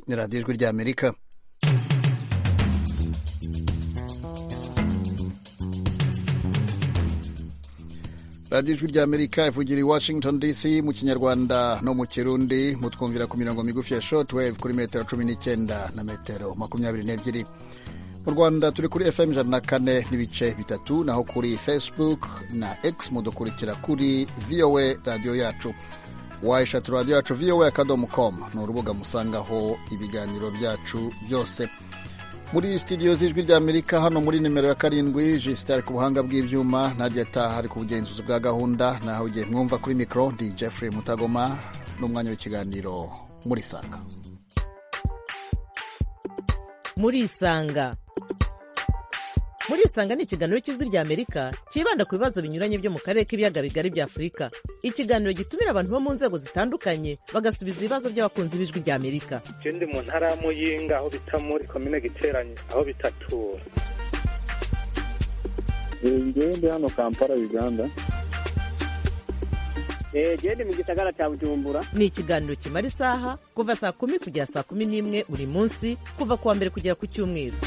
ni radiyo ijwi ry'amerika radiyo ijwi ry'amerika ivugira i washington dc mu kinyarwanda no mu kirundi mutwumvira ku mirongo migufi ya shotwave kuri metero cumi n'icyenda na metero makumyabiri n'ebyiri mu rwanda turi kuri fm ijana na kane n'ibice bitatu naho kuri facebook na x mudukurikira kuri voa radiyo yacu wayishatu radiyo yacu voa akadomo komu ni urubuga musangaho ibiganiro byacu byose muri studio z'ijwi ry'amerika hano muri nimero ya karindwi jisita ari ku buhanga bw'ibyuma nagiye ataha ari ku bugenzuzi bwa gahunda naho igihe mwumva kuri mikoro ndi jeffrey mutagoma n'umwanya w'ikiganiro muri sanga muri isanga muri isanga ni ikiganiro cy'ijwi rya amerika cyibanda ku bibazo binyuranye byo mu karere k'ibiyaga bigari bya afurika ikiganiro gitumira abantu bo mu nzego zitandukanye bagasubiza ibibazo by'abakunzi b'ijwi rya amerika ikindi mu ntara ya muyinga aho bita muri komine giteranye aho bitatura ngende hano kampala uganda genda mu gisagara cya bujumbura ni ikiganiro kimara isaha kuva saa kumi kugera saa kumi n'imwe buri munsi kuva ku wa mbere kugera ku cyumweru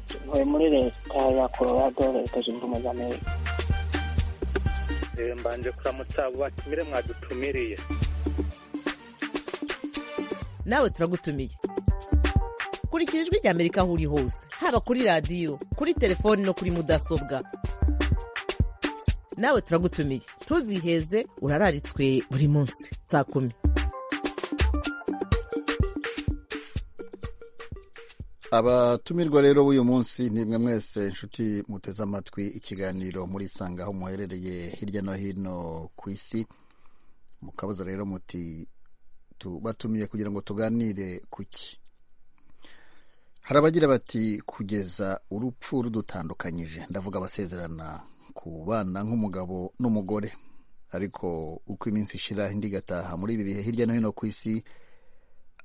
tuvuye muri leta ya colorado leta zunze ubumwe za amerika mbanje kuramutsa batumire mwadutumiriye nawe turagutumiye kurikira ijwi rya amerika aho uri hose haba kuri radiyo kuri telefoni no kuri mudasobwa nawe turagutumiye ntuziheze urararitswe buri munsi saa kumi abatumirwa rero b'uyu munsi ni mwe mwese inshuti muteze amatwi ikiganiro muri sanga aho muherereye hirya no hino ku isi mukabaza rero muti batumiye kugira ngo tuganire kuki hari abagira bati kugeza urupfu rudutandukanyije ndavuga abasezerana kubana nk'umugabo n'umugore ariko uko iminsi ishira indi igataha muri ibi bihe hirya no hino ku isi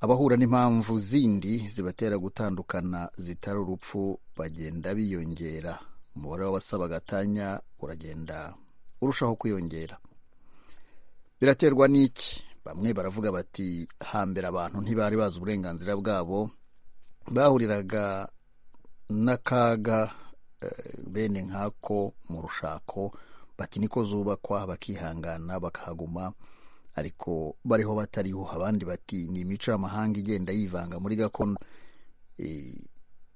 abahura n'impamvu zindi zibatera gutandukana zitari urupfu bagenda biyongera umubare w'abasaba agatanya uragenda urushaho kwiyongera biraterwa n'iki bamwe baravuga bati hambere abantu ntibari bazi uburenganzira bwabo bahuriraga n'akaga bene nk'ako mu rushako bati niko zubakwa bakihangana bakahaguma ariko bariho batariho abandi bati ni imico y'amahanga igenda yivanga muri gakondo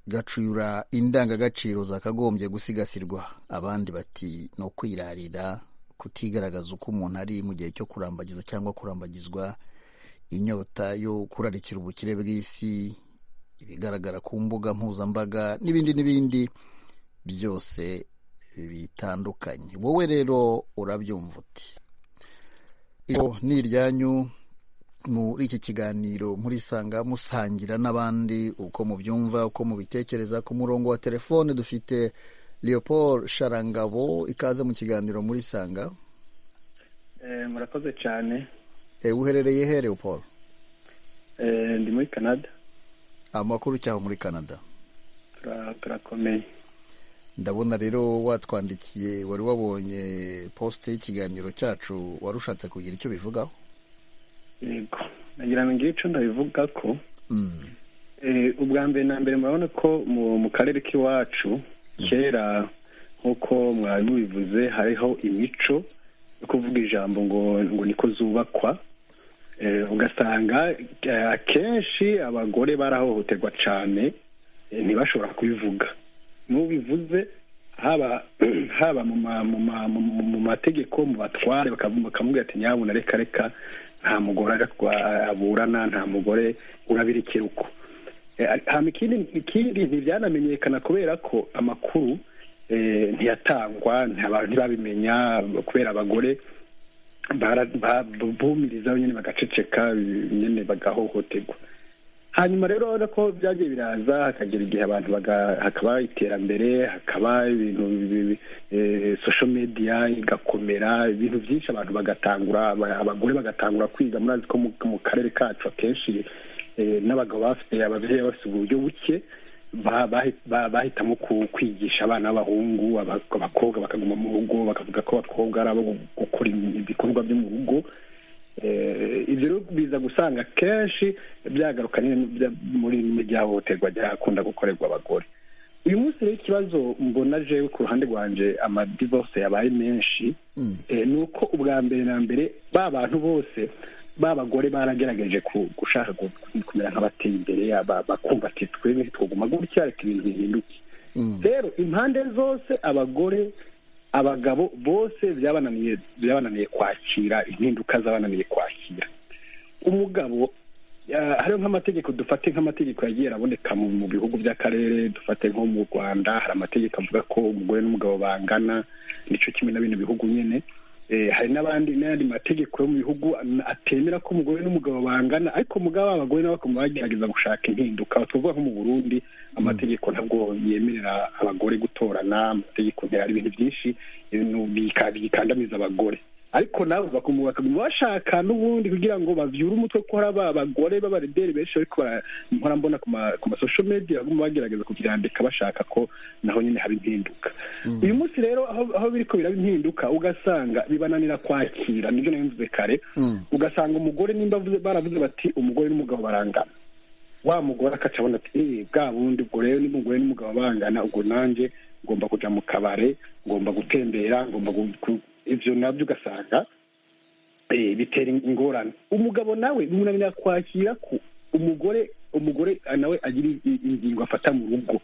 gacura indangagaciro zakagombye gusigasirwa abandi bati ni ukwirarira kutigaragaza uko umuntu ari mu gihe cyo kurambagiza cyangwa kurambagizwa inyota yo kurarikira ubukire bw'isi ibigaragara ku mbuga mpuzambaga n'ibindi n'ibindi byose bitandukanye wowe rero urabyumva uti ni iryanyu muri iki kiganiro murisanga musangira n'abandi uko mubyumva uko mubitekereza ku murongo wa telefone dufite leopold sharangabo ikaze mu kiganiro murisanga murakoze cyane uherereye he leopold ndi muri canada amakuru cyangwa muri canada turakomeye ndabona rero watwandikiye wari wabonye posite y'ikiganiro cyacu wari ushatse kugira icyo bivugaho yego nagira ngo ngire icyo ndabivuga ko ubwa mbere na mbere murabona ko mu karere k'iwacu kera nk'uko mwari mubivuze hariho imico yo kuvuga ijambo ngo ngo niko zubakwa ugasanga akenshi abagore barahohoterwa cyane ntibashobora kubivuga n'ubivuze haba haba mu mategeko mu batware bakamubwira ati nyabuna reka reka nta mugore aburana nta mugore urabira ikiruko ikindi ntibyanamenyekana kubera ko amakuru ntiyatangwa ntibabimenya kubera abagore bumiriza nyine bagaceceka nyine bagahohoterwa hanyuma rero urabona ko byagiye biraza hakagera igihe abantu hakaba iterambere hakaba ibintu sosho mediya igakomera ibintu byinshi abantu bagatangura abagore bagatangura kwiga murazi ko mu karere kacu akenshi n'abagabo bafite ababyeyi bafite uburyo buke bahitamo kwigisha abana b'abahungu abakobwa bakaguma mu rugo bakavuga ko abakobwa ari abo gukora ibikorwa byo mu rugo Eh, ibyo rero biza gusanga kenshi byagaruka nyine bya- muri muri rya hohoterwa ryakunda gukorerwa abagore uyu munsi rero ikibazo mbona jewe ku ruhande rwanje amadivorce yabaye menshi eh, ni uko ubwa mbere na mbere ba bantu bose ba bagore baragerageje ku- gushaka gu- kumera nk'abateye imbere aba- bakumva ati twe ntitwoguma gutya reka ibintu bihinduke rero impande zose abagore abagabo bose byabananiye byabananiye kwakira impinduka zabananiye kwakira umugabo eh, hariho nk'amategeko dufate nk'amategeko yagiye araboneka mu mu bihugu by'akarere dufate nko mu rwanda hari amategeko avuga ko umugore n'umugabo bangana nicyo kimwe na bino bihugu nyine Eh, hari n'abandi n'ayandi mategeko yo mu bihugu an- atemera ko umugore n'umugabo bangana ariko mugabo abagore nabo bakaba bagerageza gushaka impinduka aho tuvuga nko mu burundi amategeko ntabwo yemerera abagore gutorana amategeko ntihari ibintu byinshi ibintu bika- bikandamiza abagore ariko nabo bakaguma bakaguma bashaka n'ubundi kugira ngo bavyure umutwe ko hari aba- abagore b'abarederi benshi ariko mpora mbona ku ma- ku masosho media baguma bagerageza kubyandika bashaka ko naho nyine haba impinduka uyu munsi rero aho aho biriko biraba impinduka ugasanga bibananira kwakira nibyo nari mvuze kare ugasanga umugore nimba avuze baravuze bati umugore n'umugabo barangana wa mugore akaca abona ati "Eh, bwa bundi ubwo rero niba umugore n'umugabo bangana ubwo nanjye ngomba kuja mu kabare ngomba gutembera ngomba gu- gu- ivyo nabyo ugasanga eh, bitera ingorane umugabo nawe bimunanira kwakira ko umugore umugore ah, nawe agira i- ingingo afata mu rugo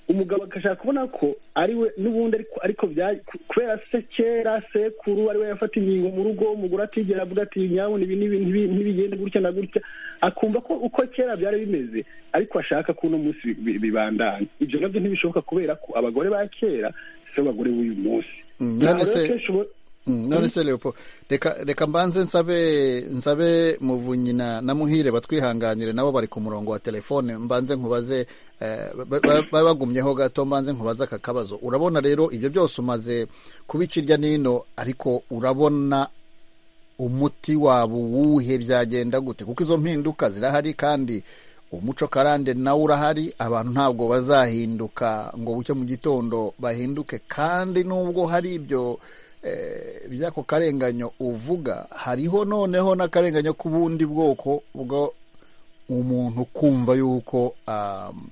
umugabo agashaka kubona ko ari we n'ubundi ariko ariko bya- ku- kubera se kera sekuru ari we yafata ingingo mu rugo umugore atigera avuga ati nyabuna ibi n'ibi ntibi- ntibigende gutya na gutya akumva ko uko kera byari bimeze ariko ashaka ko uno munsi bi- bi- bibandanya ibyo nabyo ntibishoboka kubera ko abagore ba kera si bo bagore b'uyu munsi Mm, none Ntabwo rero se- kenshi ubo- Mm, none se leopo reka reka mbanze nsabe nsabe muvunyi na na muhire batwihanganire nabo bari ku murongo wa telefone mbanze nkubaze eh, ba- ba- ba- bagumyeho gato mbanze nkubaze aka kabazo urabona rero ibyo byose umaze kubica irya nino ariko urabona umuti waba uwuhe byagenda gute kuko izo mpinduka zirahari kandi umuco karande nawo urahari abantu ntabwo bazahinduka ngo bucye mu gitondo bahinduke kandi nubwo hari ibyo eh, by'ako karenganyo uvuga hariho noneho n'akarenganyo k'ubundi bwoko bwo umuntu kumva yuko um,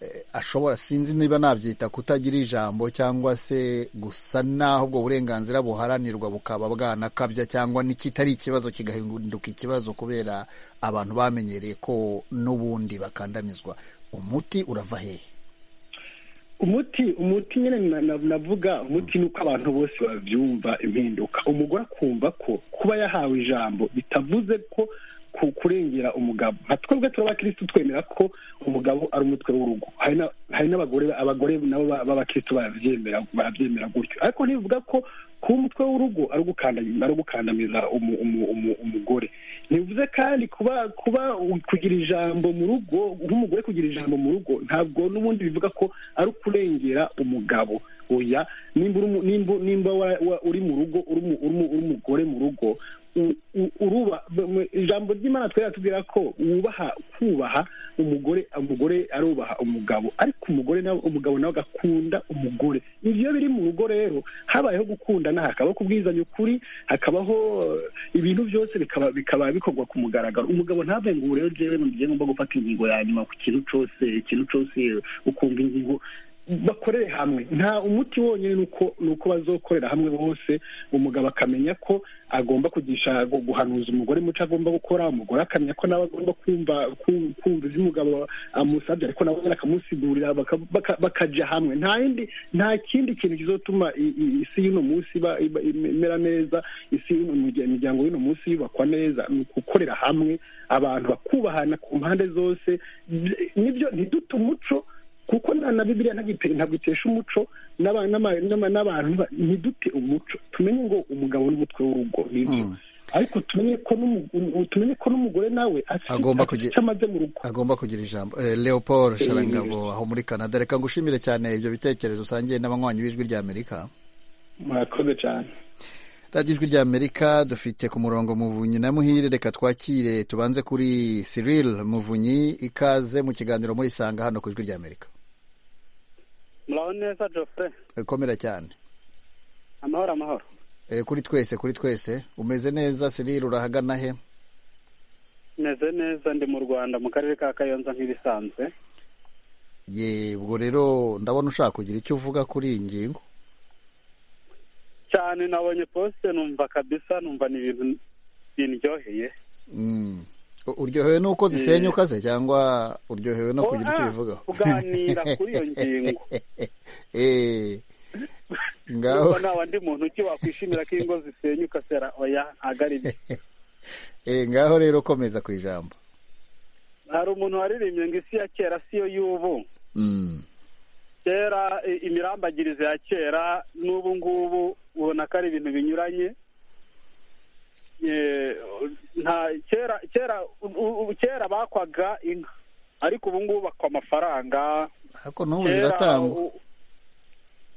eh, ashobora sinzi niba nabyita kutagira ijambo cyangwa se gusa naho ubwo burenganzira buharanirwa bukaba bwanakabya cyangwa n'ikitari ikibazo kigahinduka ikibazo kubera abantu bamenyereye ko n'ubundi bakandamizwa umuti urava hehe umuti umuti nyine na- na- navuga umuti ni uko abantu bose babyumva impinduka umugore akumva ko kuba yahawe ijambo bitavuze ko ku- kurengera umugabo nka twebwe turabakirisitu twemera ko umugabo ari umutwe w'urugo hari na- hari n'abagore abagore nabo ba- b'abakirisitu barabyemera barabyemera gutyo ariko ntibivuga ko kuba umutwe w'urugo ari ugukandamiza ari ugukandamiza umu- umu- umu- umugore ntibivuze kandi kuba kuba kugira ijambo mu rugo nk'umugore kugira ijambo mu rugo ntabwo n'ubundi bivuga ko ari ukurengera umugabo oya nimba uri mu- nimba- nimba wa- wa- uri mu rugo uri mu- uri mu- uri umugore mu rugo u- u- uruba mu- ijambo ry'imana twari atubwira ko wubaha kubaha umugore umugore arubaha umugabo ariko umugore nawe umugabo nawe agakunda umugore ibyo biri mu rugo rero habayeho gukundana hakabaho kubwizanya ukuri hakabaho eh, ibintu byose bikaba bikaba bikorwa ku mugaragaro umugabo ntave ngo ubu rero jewe ngiye ngomba gufata ingingo ya nyuma ku kintu cyose ikintu cyose ukumva ingingo bakorere hamwe nta umuti wonyine ni uko ni uko bazokorera hamwe bose umugabo akamenya ko agomba kugisha gu- guhanuza umugore muco agomba gukora umugore akamenya ko nawe agomba kumva ku- kumva ibyo umugabo amusabye ariko nawe nyine akamusigurira baka- baka- bakaja hamwe nta yindi nta kindi kintu kizotuma i- i- isi y'uno munsi iba- iba- imera neza isi y'uno murya- imiryango y'uno munsi yubakwa neza ni ugukorera hamwe abantu bakubahana ku mpande zose Bye- nibyo ntiduta umuco kuko na na bibiliya ntago ntabwo itesha umuco n'aba- n'ama- n'ama- n'abantu ba- ntidute umuco tumenye ngo umugabo n'umutwe w'urugo nibyo ariko tumenye ko n'umu- um- tumenye ko n'umugore nawe afite Agomba afite kugira- icyo amaze mu rugo agomba kugira ijambo eh, leopold sharangabo aho muri canada reka ngushimire cyane ibyo bitekerezo usangiye n'abanywanyi b'ijwi rya amerika murakoze cyane radiyo ijwi rya amerika dufite ku murongo muvunyi na muhire reka twakire tubanze kuri cyril muvunyi ikaze mu kiganiro muri sanga hano ku ijwi rya amerika muraho neza jofure Eh, komera cyane amahoro amahoro Eh, kuri twese kuri twese umeze neza Cyril urahagana he meze neza ndi mu rwanda mu karere ka kayonza nk'ibisanzwe yebwo rero ndabona ushaka kugira icyo uvuga kuri iyi ngingo cyane nabonye posite numva kabisa numva ni ibintu bindyoheye Mm. U- uryohewe n'uko zisenyuka se cyangwa uryohewe no kugira icyo Oya, ubivugaho kuganira kuri iyo ngingo. Eh, ngaho Urumva nta wandi muntu uki wakwishimira ko ingo zisenyuka sera oya agari bye eh, ngaho rero komeza ku ijambo hari umuntu waririmbye ngo isi ya kera si yo y'ubu Mm. kera i- imirambagirize ya kera n'ubu ngubu ubona ko ari ibintu binyuranye Eh, nta kera kera u- u- u- kera bakwaga inka ariko ubu ngubu bakwa amafaranga ariko n'ubu Kera, ziratangwa u-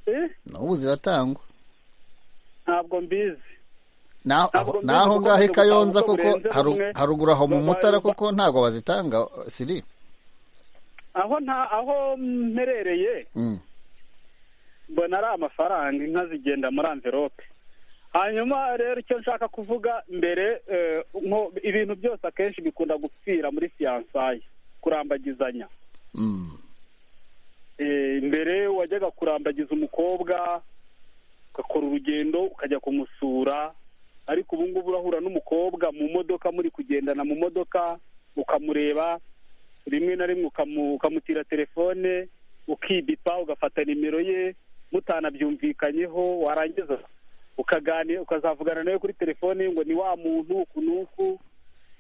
Eh, n'ubu ziratangwa ntabwo mbizi Naho- Ntabwo aho- mbizi naho kuko ngahe nzi gutanga kayonza uko kuko burenze haru- rumwe. haruguru aho mu Babaye mutara ba- kuko ntabwo bazitanga siri aho nta aho mperereye Mm. mbona ari amafaranga inka zigenda muri amvelope hanyuma rero icyo nshaka kuvuga mbere eh, nko- ibintu byose akenshi bikunda gupfira muri fiyansaye kurambagizanya Mm. Eh, mbere wajyaga kurambagiza umukobwa ugakora urugendo ukajya kumusura ariko ubu ngubu urahura n'umukobwa mu modoka muri kugendana mu modoka ukamureba rimwe na rimwe ukamu- ukamutira telefone ukibipa ugafata nimero ye mutanabyumvikanyeho warangiza ukagani ukazavugana nawe kuri telefone ngo ni wa muntu uku n'uku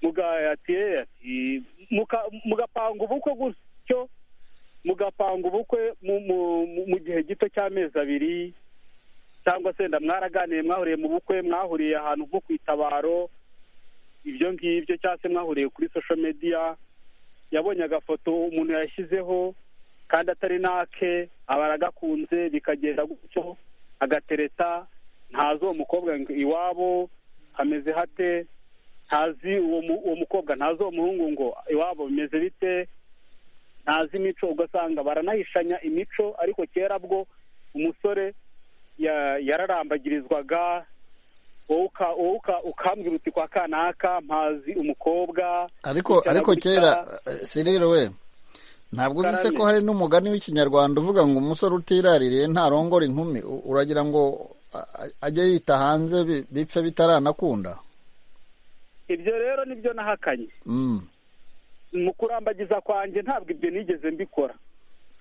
muga- ati, "Eh, ati, muka- mugapanga ubukwe gutyo mugapanga ubukwe mu- mu- mu- mu gihe gito cy'amezi abiri cyangwa se wenda mwaraganiye mwahuriye mu bukwe mwahuriye ahantu nko ku itabaro ibyo ngibyo cyangwa se mwahuriye kuri social media yabonye agafoto umuntu yashyizeho kandi atari n'ake aba aragakunze bikagenda gutyo agatereta ntazi uwo mukobwa ngo iwabo hameze hate ntazi uwo mu- uwo mukobwa ntazi uwo muhungu ngo iwabo bimeze bite ntazi imico ugasanga baranahishanya imico ariko kera bwo umusore ya- yararambagirizwaga wowe uka- wowe uka- ukambwira uti kwa kanaka mpazi umukobwa ariko Bicara ariko gutya. kera sirire we ntabwo uzi se Karame. ko hari n'umugani w'ikinyarwanda uvuga ngo umusore utiraririye ntarongora inkumi U- uragira ngo a- a- ajye yita hanze bi- bipfe bitaranakunda ibyo rero nibyo nahakanye Mm. mu kurambagiza kwanjye ntabwo ibyo nigeze mbikora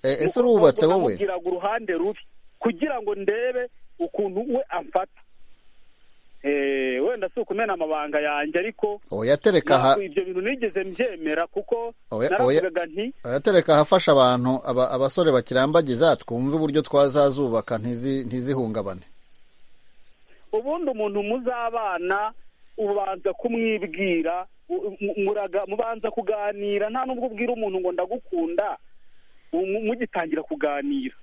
Eh, ese Umukobwa urubatse wowe namubwiraga uruhande rubi kugira ngo ndebe ukuntu we amfata Eh, wenda si ukumena amabanga yanjye ariko oya tereka aha ntabwo ibyo bintu nigeze mbyemera kuko Oya, oya. naravugaga nti abatereka ahafasha abantu aba- abasore bakirambagiza twumve uburyo twazazubaka ntizi- ntizihungabane ubundi umuntu muzabana ubanza kumwibwira u- mu- muraga- mubanza kuganira nta nubwo ubwira umuntu ngo ndagukunda mu- mu- mugitangira kuganira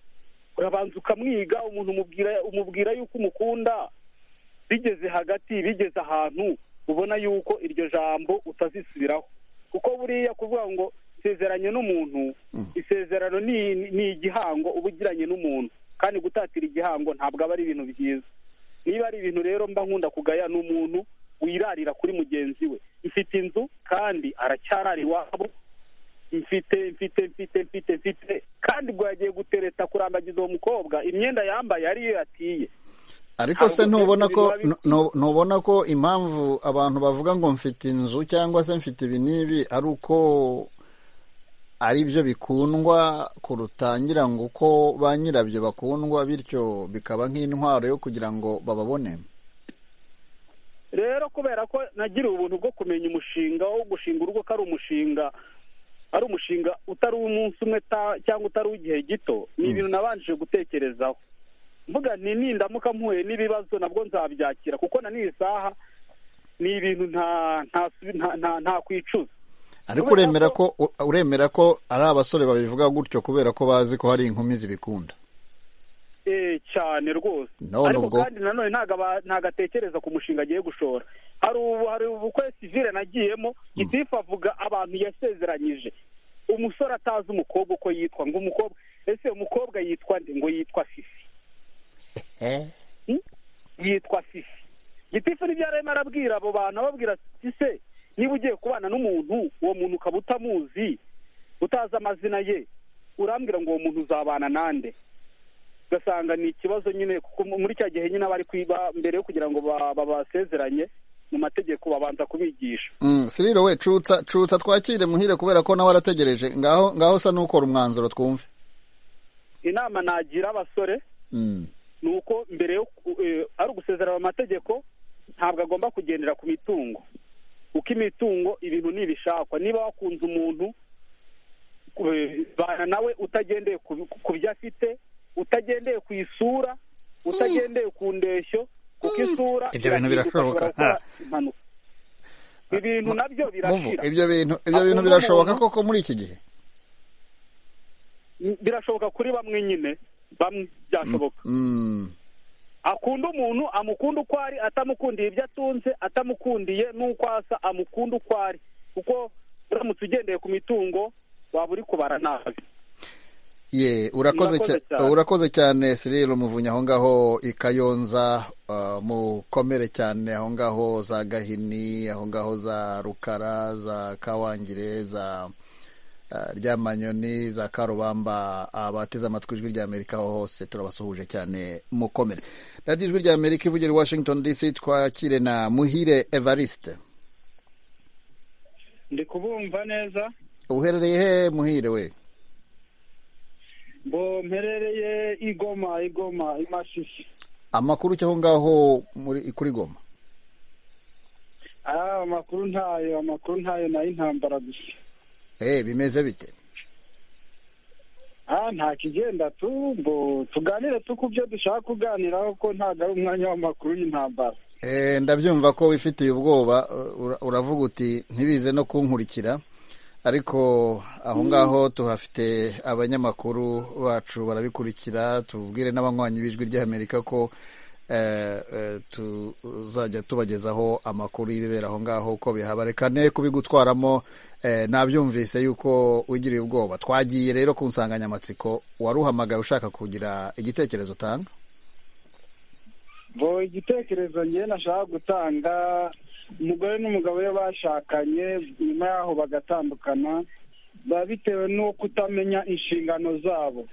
urabanza ukamwiga umuntu umubwira umubwira yuko umukunda bigeze hagati bigeze ahantu ubona yuko iryo jambo utazisubiraho kuko buriya kuvuga ngo isezeranye n'umuntu isezerano ni- ni ni igihango uba ugiranye n'umuntu kandi gutatira igihango ntabwo aba ari ibintu byiza niba ari ibintu rero mba nkunda kugaya ni umuntu wirarira kuri mugenzi we mfite inzu kandi aracyarara iwabo mfite mfite mfite mfite mfite kandi ubwo yagiye gutereta kurambagiza uwo mukobwa imyenda yambaye ariyo yatiye ariko se Ntabwo ntubona byose ko biba bibi. nu- ntubona ko impamvu abantu bavuga ngo mfite inzu cyangwa se mfite ibi n'ibi ari uko ari byo bikundwa kurutangira ngo uko ba nyirabyo bakundwa bityo bikaba nk'intwaro yo kugira ngo bababone rero kubera ko nagiriye ubuntu bwo kumenya umushinga wo gushinga urugo ko ari umushinga ari umushinga utari uw'umunsi umwe ta- cyangwa utari uw'igihe gito ni ibintu nabanje gutekerezaho mvuga nti nindamuka mpuye n'ibibazo nabwo nzabyakira kuko na n'iyi saha ni ibintu nta nta- nta- nta- ntakwicuza ariko Kubera uremera ko ko- uremera ko ari abasore babivuga gutyo kubera ko bazi ko hari inkumi zibikunda Eh, cyane rwose None ariko ubwo- kandi nanone ntago aba- ntago atekereza ku mushinga agiye gushora hari ubu hari ubukwe sivile nagiyemo gitifu avuga abantu yasezeranyije umusore atazi umukobwa uko yitwa ngo umukobwa ese umukobwa yitwa nde ngo yitwa fifi yitwa fifi gitifu nibyo yararimo arabwira abo bantu ababwira ati se niba ugiye kubana n'umuntu uwo muntu ukaba utamuzi utazi amazina ye urambwira ngo uwo muntu uzabana nande ugasanga ni ikibazo nyine kuko muri cya gihe nyine bari kwiba mbere yo kugira ngo ba- babasezeranye mu mategeko babanza kubigisha Mm, siriro we cutsa cutsa twakire muhire kubera ko nawe arategereje ngaho ngaho sa n'ukora umwanzuro twumve inama nagira abasore Mm, ni uko mbere yo ku- eh, ari ugusezerana mu mategeko ntabwo agomba kugendera ku mitungo kuko imitungo ibintu ntibishakwa niba wakunze umuntu eh, bana nawe utagendeye ku- ku byo afite utagendeye ku isura utagendeye ku ndeshyo kuko isura Ibyo bintu irahinduka, birashoboka. ushobora gukora impanuka ibintu nabyo muvu birashira ibyo bintu ibyo bintu birashoboka koko muri iki gihe birashoboka kuri bamwe nyine bamwe byashoboka Mm, akunda umuntu amukunda uko ari atamukundiye ibyo atunze atamukundiye n'uko asa amukunda uko ari kuko uramutse ugendeye ku mitungo waba uri kubara nabi ye urakoze Murakoze cya- cyane. urakoze cyane siriro muvunya aho ngaho i Kayonza uh, mukomere cyane aho ngaho za Gahini aho ngaho za Rukara za Kawangire za uh, ryamanyoni za karubamba abateze amatwi ijwi rya amerika aho hose turabasuhuje cyane mukomere radiyo ijwi rya amerika ivugira i washington dc twakire na muhire evariste ndi kubumva neza uherereye he muhire we bo mperereye igoma igoma imasisi amakuru cyaho ngaho muri kuri goma ah amakuru ntayo amakuru ntayo nayo intambara gusa eh bimeze bite ah nta kigenda tu mbo tuganire tu ku byo dushaka kuganiraho ko ntabwo ari umwanya w'amakuru y'intambara Eh, ndabyumva ko wifitiye ubwoba ura- uravuga uti ntibize no kunkurikira ariko aho ngaho tuhafite abanyamakuru bacu barabikurikira tubwire n'abanywanyi b'ijwi ry'amerika ko eh, eh, tuzajya tubagezaho amakuru y'ibibera aho ngaho uko bihaba reka ne kubigutwaramo eh, nabyumvise yuko wigiriye ubwoba twagiye rero ku nsanganyamatsiko waruhamagaye ushaka kugira igitekerezo utanga bo igitekerezo ngewe nashaka gutanga umugore n'umugabo we bashakanye nyuma yaho bagatandukana biba bitewe no kutamenya inshingano zabo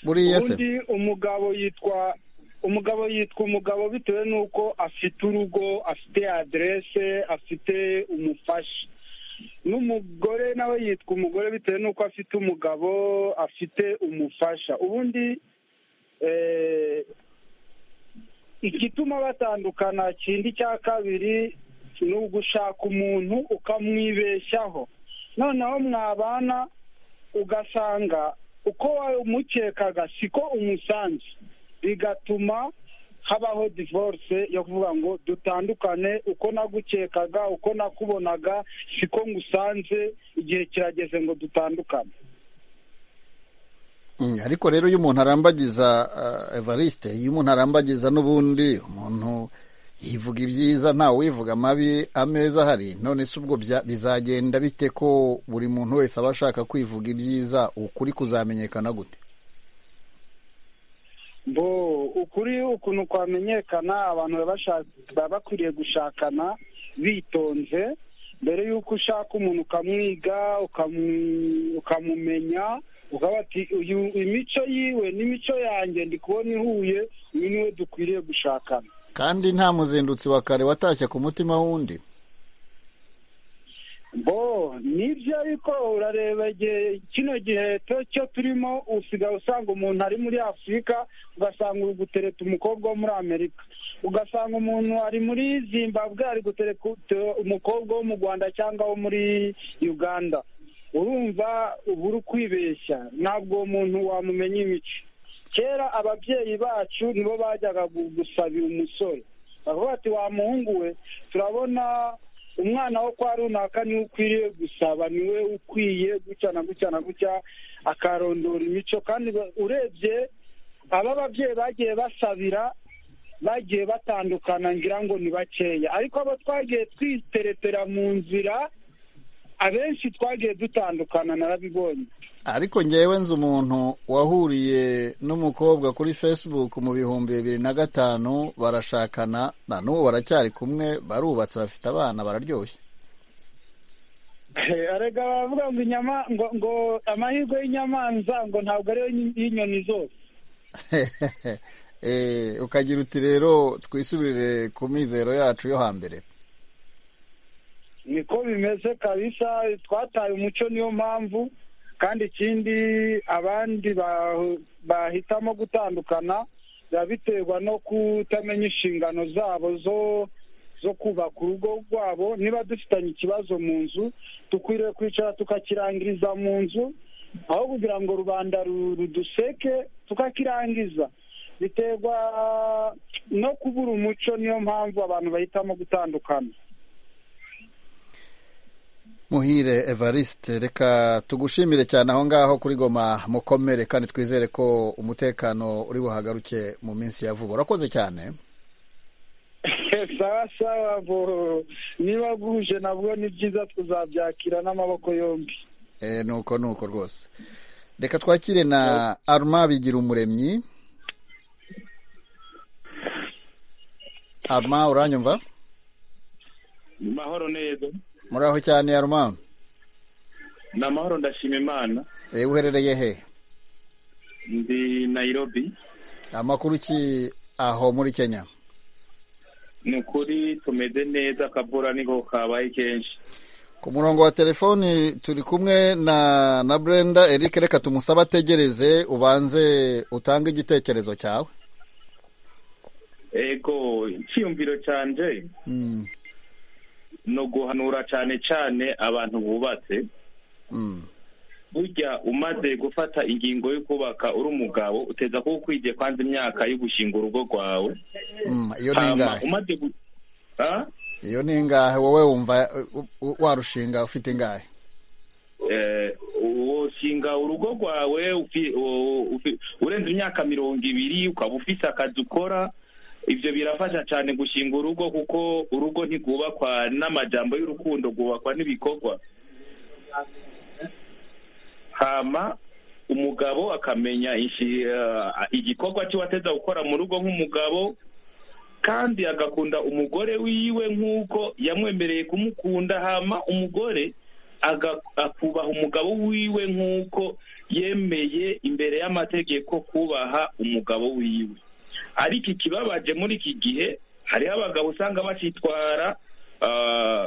buriya se undi umugabo yitwa umugabo yitwa umugabo bitewe n'uko afite urugo afite aderese afite umufasha n'umugore nawe yitwa umugore bitewe n'uko afite umugabo afite umufasha ubundi eh, igituma batandukana kindi cya kabiri ni ugushaka umuntu ukamwibeshyaho noneho mwabana ugasanga uko umukekaga siko umusanze bigatuma habaho divorce yo kuvuga ngo dutandukane uko nagukekaga uko nakubonaga siko ngusanze igihe kirageze ngo dutandukane Mm, ariko rero iyo umuntu arambagiza uh, Evariste iyo umuntu arambagiza n'ubundi umuntu yivuga ibyiza ntawe wivuga amabi ameza ahari none se ubwo bya- bizagenda bite ko buri muntu wese aba ashaka kwivuga ibyiza ukuri kuzamenyekana gute bo ukuri ukuntu kwamenyekana abantu baba bashaka- baba bakwiriye gushakana bitonze mbere y'uko ushaka umuntu ukamwiga ukamu- ukamumenya ukaba ati uyu imico yiwe n'imico yanjye ndi kubona ihuye uyu niwe dukwiriye gushakana kandi nta muzindutsi wa kare watashye ku mutima w'undi bo nibyo ariko urareba igihe kino gihe to- cyo turimo usigaye usanga umuntu ari muri afurika ugasanga uri gutereta umukobwa wo muri amerika ugasanga umuntu ari muri zimbabwe ari gutereka ut- umukobwa wo mu rwanda cyangwa wo muri uganda urumva uba uri kwibeshya ntabwo uwo muntu wamumenya imico kera ababyeyi bacu nibo bajyaga gu- gusabira umusore bavuga ati wa muhungu we turabona umwana wo kwa runaka niwe ukwiriye gusaba niwe ukwiye gutya na gutya na gutya akarondora imico kandi ba- urebye aba babyeyi bagiye basabira bagiye batandukana ngira ngo ni bakeya ariko abo twagiye twiteretera mu nzira abenshi twagiye dutandukana narabibonye ariko ngewe nzi umuntu wahuriye n'umukobwa kuri facebook mu bihumbi bibiri na gatanu barashakana na n'ubu baracyari kumwe barubatse bafite abana bararyoshye arega baravuga ngo inyama ngo ngo amahirwe y'inyamanza ngo ntabwo ariyo y'inyoni zose ukagira uti rero twisubirire ku mizero yacu yo hambere niko bimeze kabisa twataye umuco niyo mpamvu kandi ikindi abandi bahitamo gutandukana biba biterwa no kutamenya inshingano zabo zo zo kubaka urugo rwabo niba dufitanye ikibazo mu nzu dukwiriye kwicara tukakirangiriza mu nzu aho kugira ngo rubanda ruduseke tukakirangiza biterwa no kubura umuco niyo mpamvu abantu bahitamo gutandukana muhire evariste reka tugushimire cyane aho ngaho kuri goma mukomere kandi twizere ko umutekano uri buhagaruke mu minsi ya vuba urakoze cyane sawa sawa niba bwuje nabwo ni byiza tuzabyakira n'amaboko yombi nuko nuko rwose reka twakire na aruma bigira umuremyi aruma uranyumva mahoro neza muraho cyane yaruma ni amahoro ndashima imana eee uherereye he ndi nayirobi amakuru ki aho muri kenya ni ukuri tumeze neza akabura niko kabaye kenshi ku murongo wa telefoni turi kumwe na na brenda eric reka tumusabe ategereze ubanze utange igitekerezo cyawe yego icyiyumviro cyanje ni uguhanura cyane cyane abantu bubatse burya umaze gufata ingingo yo kubaka uri umugabo uteza kuba ukwigiye kwanza imyaka yo gushinga urugo rwawe iyo ni ingahe iyo ni ingahe wowe wumva warushinga ufite ingahe ushinga urugo rwawe urenze imyaka mirongo ibiri ukaba ufite akazi ukora ibyo birafasha cyane gushinga urugo kuko urugo ntirwubakwa n'amajyamba y'urukundo rwubakwa n'ibikorwa hama umugabo akamenya igikorwa cy'uwateza gukora mu rugo nk'umugabo kandi agakunda umugore wiwe nk'uko yamwemereye kumukunda hama umugore akubaha umugabo wiwe nk'uko yemeye imbere y'amategeko kubaha umugabo wiwe ariko ikibabaje muri iki gihe hariho abagabo usanga bacitwara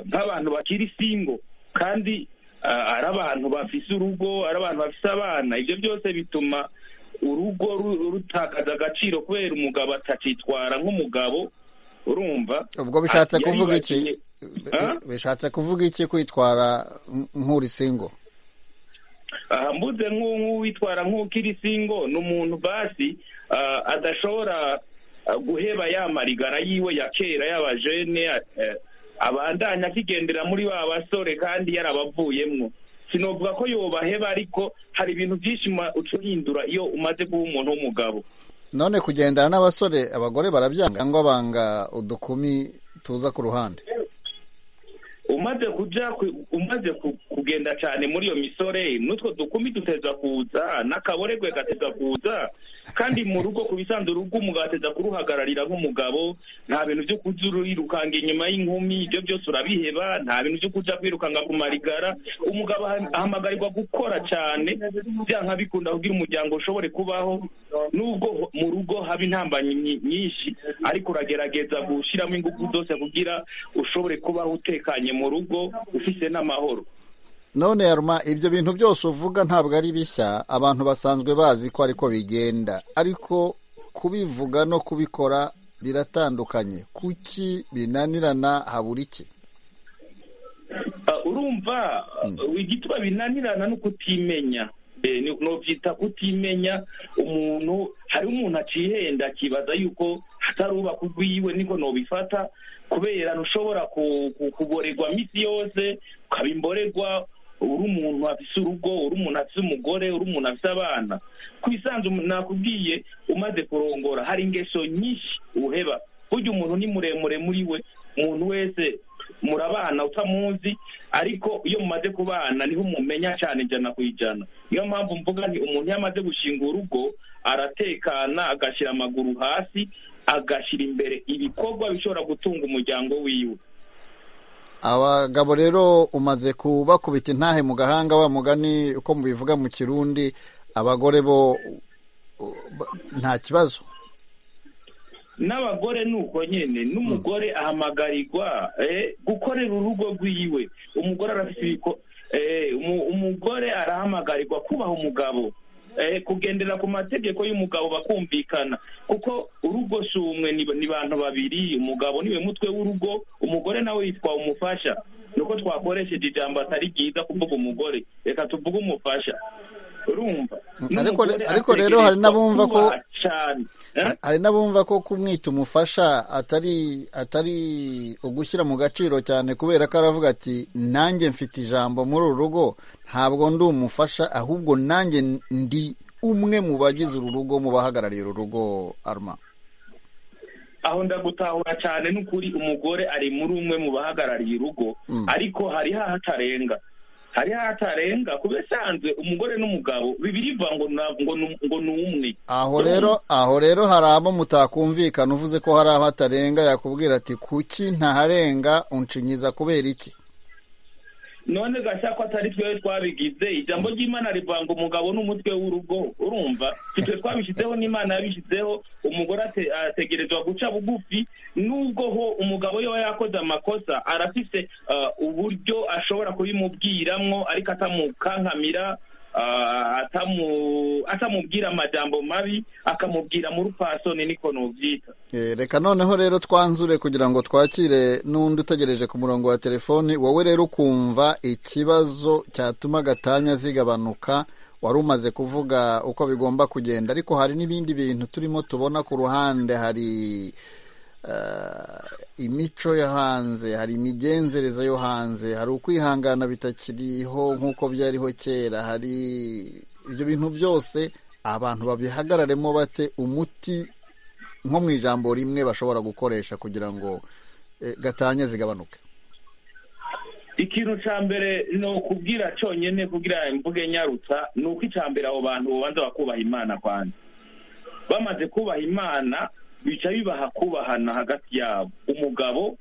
nk'abantu bakiri singo kandi ari abantu bafise urugo ari abantu bafise abana ibyo byose bituma urugo rutakaza agaciro kubera umugabo atacitwara nk'umugabo urumva ubwo bishatse kuvuga iki bishatse kuvuga iki kwitwara nk'uri singo aha mbuze nk'uwitwara nk'ukiri singo ni umuntu basi adashobora guheba ya marigara yiwe ya kera y'abajene abandanya akigendera muri ba basore kandi yarabavuyemwo sinavuga ko yobaheba ariko hari ibintu byinshi ucurindura iyo umaze kuba umuntu w'umugabo none kugendana n'abasore abagore barabyanga cyangwa banga udukumi tuza ku ruhande umaze kujya umaze kugenda cyane muri iyo misore n'utwo dukumi duteza kuza n'akaboregwe gateza kuza kandi mu rugo ku bisanzwe urugo umugabo ateza kuruhagararira nk'umugabo nta bintu byo kujya urirukanga inyuma y'inkumi ibyo byose urabiheba nta bintu byo kujya kwirukanga ku marigara umugabo ahamagarirwa gukora cyane byanga bikunda kugira umuryango ushobore kubaho nubwo mu rugo haba intambanyi nyinshi ariko uragerageza gushyiramo ingufu zose kugira ushobore kubaho utekanye mu rugo ufite n'amahoro none yaruma ibyo bintu byose uvuga ntabwo ari bishya abantu basanzwe bazi ko ariko bigenda ariko kubivuga no kubikora biratandukanye kuki binanirana habura iki urumva igituma binanirana ni ukutimenya nubyita kutimenya umuntu hariho umuntu acihenda akibaza yuko hatari ubaka urwiwe niko nubifata kubera ntushobora kuborerwa minsi yose ukaba imborerwa uri umuntu afite urugo uri umuntu afite umugore uri umuntu afite abana ku isanzu nakubwiye umaze kurongora hari ingeso nyinshi uheba burya umuntu ni muremure muri we umuntu wese murabana utamuzi ariko iyo mumaze kubana niho mumenya cyane ijana ku ijana niyo mpamvu mvuga ni umuntu iyo amaze gushinga urugo aratekana agashyira amaguru hasi agashyira imbere ibikorwa bishobora gutunga umuryango wiwe abagabo rero umaze kubakubita intahe mu gahanga wa mugani uko mubivuga mu kirundi abagore bo nta kibazo n'abagore ni uko nyine n'umugore ahamagarirwa gukorera urugo rwiwe umugore arafite umugore arahamagarirwa kubaha umugabo kugendera ku mategeko y'umugabo bakumvikana kuko urugo si umwe ni bantu babiri umugabo niwe mutwe w'urugo umugore nawe yitwa umufasha ni uko twakoresheje ijambo atari ryiza kuvuga umugore reka tuvuge umufasha urumva ariko rero hari n'abumva ko hari n'abumva ko kumwita umufasha atari atari ugushyira mu gaciro cyane kubera ko aravuga ati nanjye mfite ijambo muri uru rugo ntabwo ndi umufasha ahubwo nanjye ndi umwe mu bagize uru rugo mu bahagarariye uru rugo aruma aho ndagutahura cyane n'ukuri umugore ari muri umwe mu bahagarariye urugo ariko hari hatarenga hari hatarenga ku bisanzwe umugore n'umugabo bibiriva ngo ngo ni umwe aho rero aho rero hari abo mutakumvikana uvuze ko hari aho hatarenga yakubwira ati kuki ntaharenga unshinyiza kubera iki none gashya ko atari twe twabigize ijambo ry'imana rivanga umugabo n'umutwe w'urugo urumva twe twabishyizeho n'imana yabishyizeho umugore ategerezwa guca bugufi nubwo ho umugabo yaba yakoze amakosa arafite uburyo ashobora kubimubwiramo ariko atamukankamira atamubwira amajambo mabi akamubwira muri pasoni niko nubyita reka noneho rero twanzure kugira ngo twakire n'undi utegereje ku murongo wa telefoni wowe rero ukumva ikibazo cyatuma gatanya zigabanuka wari umaze kuvuga uko bigomba kugenda ariko hari n'ibindi bintu turimo tubona ku ruhande hari imico yo hanze hari imigenzereze yo hanze hari ukwihangana bitakiriho nk'uko byariho kera hari ibyo bintu byose abantu babihagararemo bate umuti nko mu ijambo rimwe bashobora gukoresha kugira ngo gatanya zigabanuke ikintu cya mbere ni ukubwira cyonyine kubwira imvuga nyarutsa ni uko icya mbere abo bantu babanza bakubaha imana kwanza bamaze kubaha imana bica bibaha kubahana hagati yabo umugabo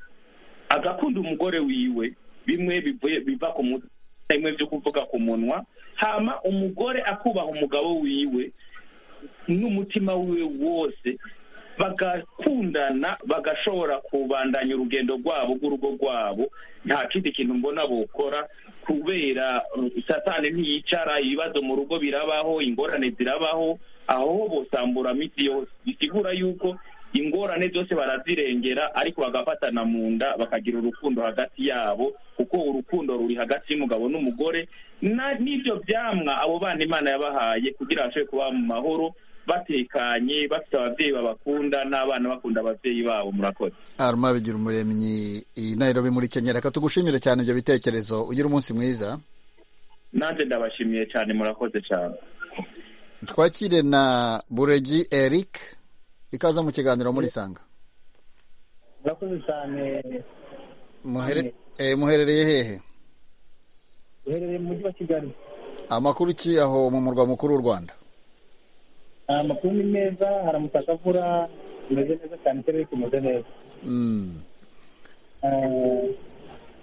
agakunda umugore wiwe bimwe biva ku mutwe bimwe byo kuvuga ku munwa hama umugore akubaha umugabo wiwe n'umutima wiwe wose bagakundana bagashobora kubandanya urugendo rwabo rw'urugo rwabo nta kindi kintu mbona bukora kubera satani ntiyicara ibibazo mu rugo birabaho ingorane zirabaho aho bosamburamo isi yose bisigura yuko ingorane zose barazirengera ariko bagafatana mu nda bakagira urukundo hagati yabo kuko urukundo ruri hagati y'umugabo n'umugore n'ibyo byamwa abo bana imana yabahaye kugira ngo bashobore kuba mu mahoro batekanye bafite ababyeyi babakunda n'abana bakunda ababyeyi babo murakoze aruma bigira umuremyi iyi nairobi muri kenya reka tugushimire cyane ibyo bitekerezo ugira umunsi mwiza nanjye ndabashimiye cyane murakoze cyane twakire na buregi eric ikaza mu kiganiro muri sanga murakoze cyane muherereye hehe muherereye mu mujyi wa kigali amakuru ki aho mu murwa mukuru w'u rwanda amakuru ni meza haramutse avura ameze neza cyane ikirere kimeze neza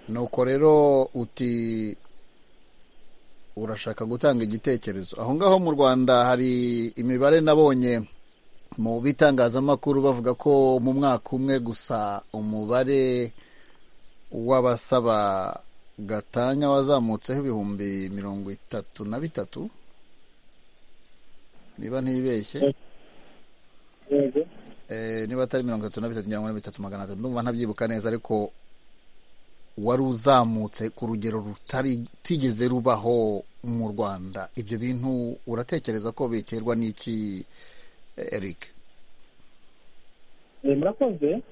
nuko rero uti urashaka gutanga igitekerezo aho ngaho mu rwanda hari imibare nabonye mu bitangazamakuru bavuga ko mu mwaka umwe gusa umubare w'abasaba gatanya wazamutseho ibihumbi mirongo itatu na bitatu niba ntibeshye niba atari mirongo itatu na bitatu mirongo na bitatu magana atatu ndumva ntabyibuka neza ariko wari uzamutse ku rugero rutigeze rubaho mu rwanda ibyo bintu uratekereza ko biterwa n'iki eric murakoze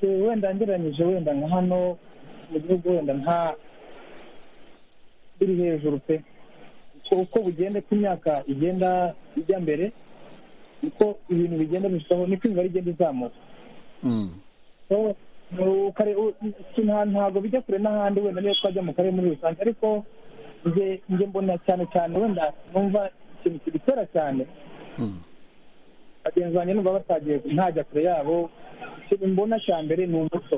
wenda ngereranyije wenda nka hano mu gihugu wenda nka biri hejuru pe uko bugenda uko imyaka igenda ijya mbere uko ibintu bigenda birushaho niko imibare igenda izamuka ntabwo bijya kure n'ahandi wenda niyo twajya mu karere muri rusange ariko njye mbona cyane cyane wenda numva ikintu kibitera cyane bagenzi banjye numva batagiye ntajya kure yabo ikintu mbona cya mbere ni umuco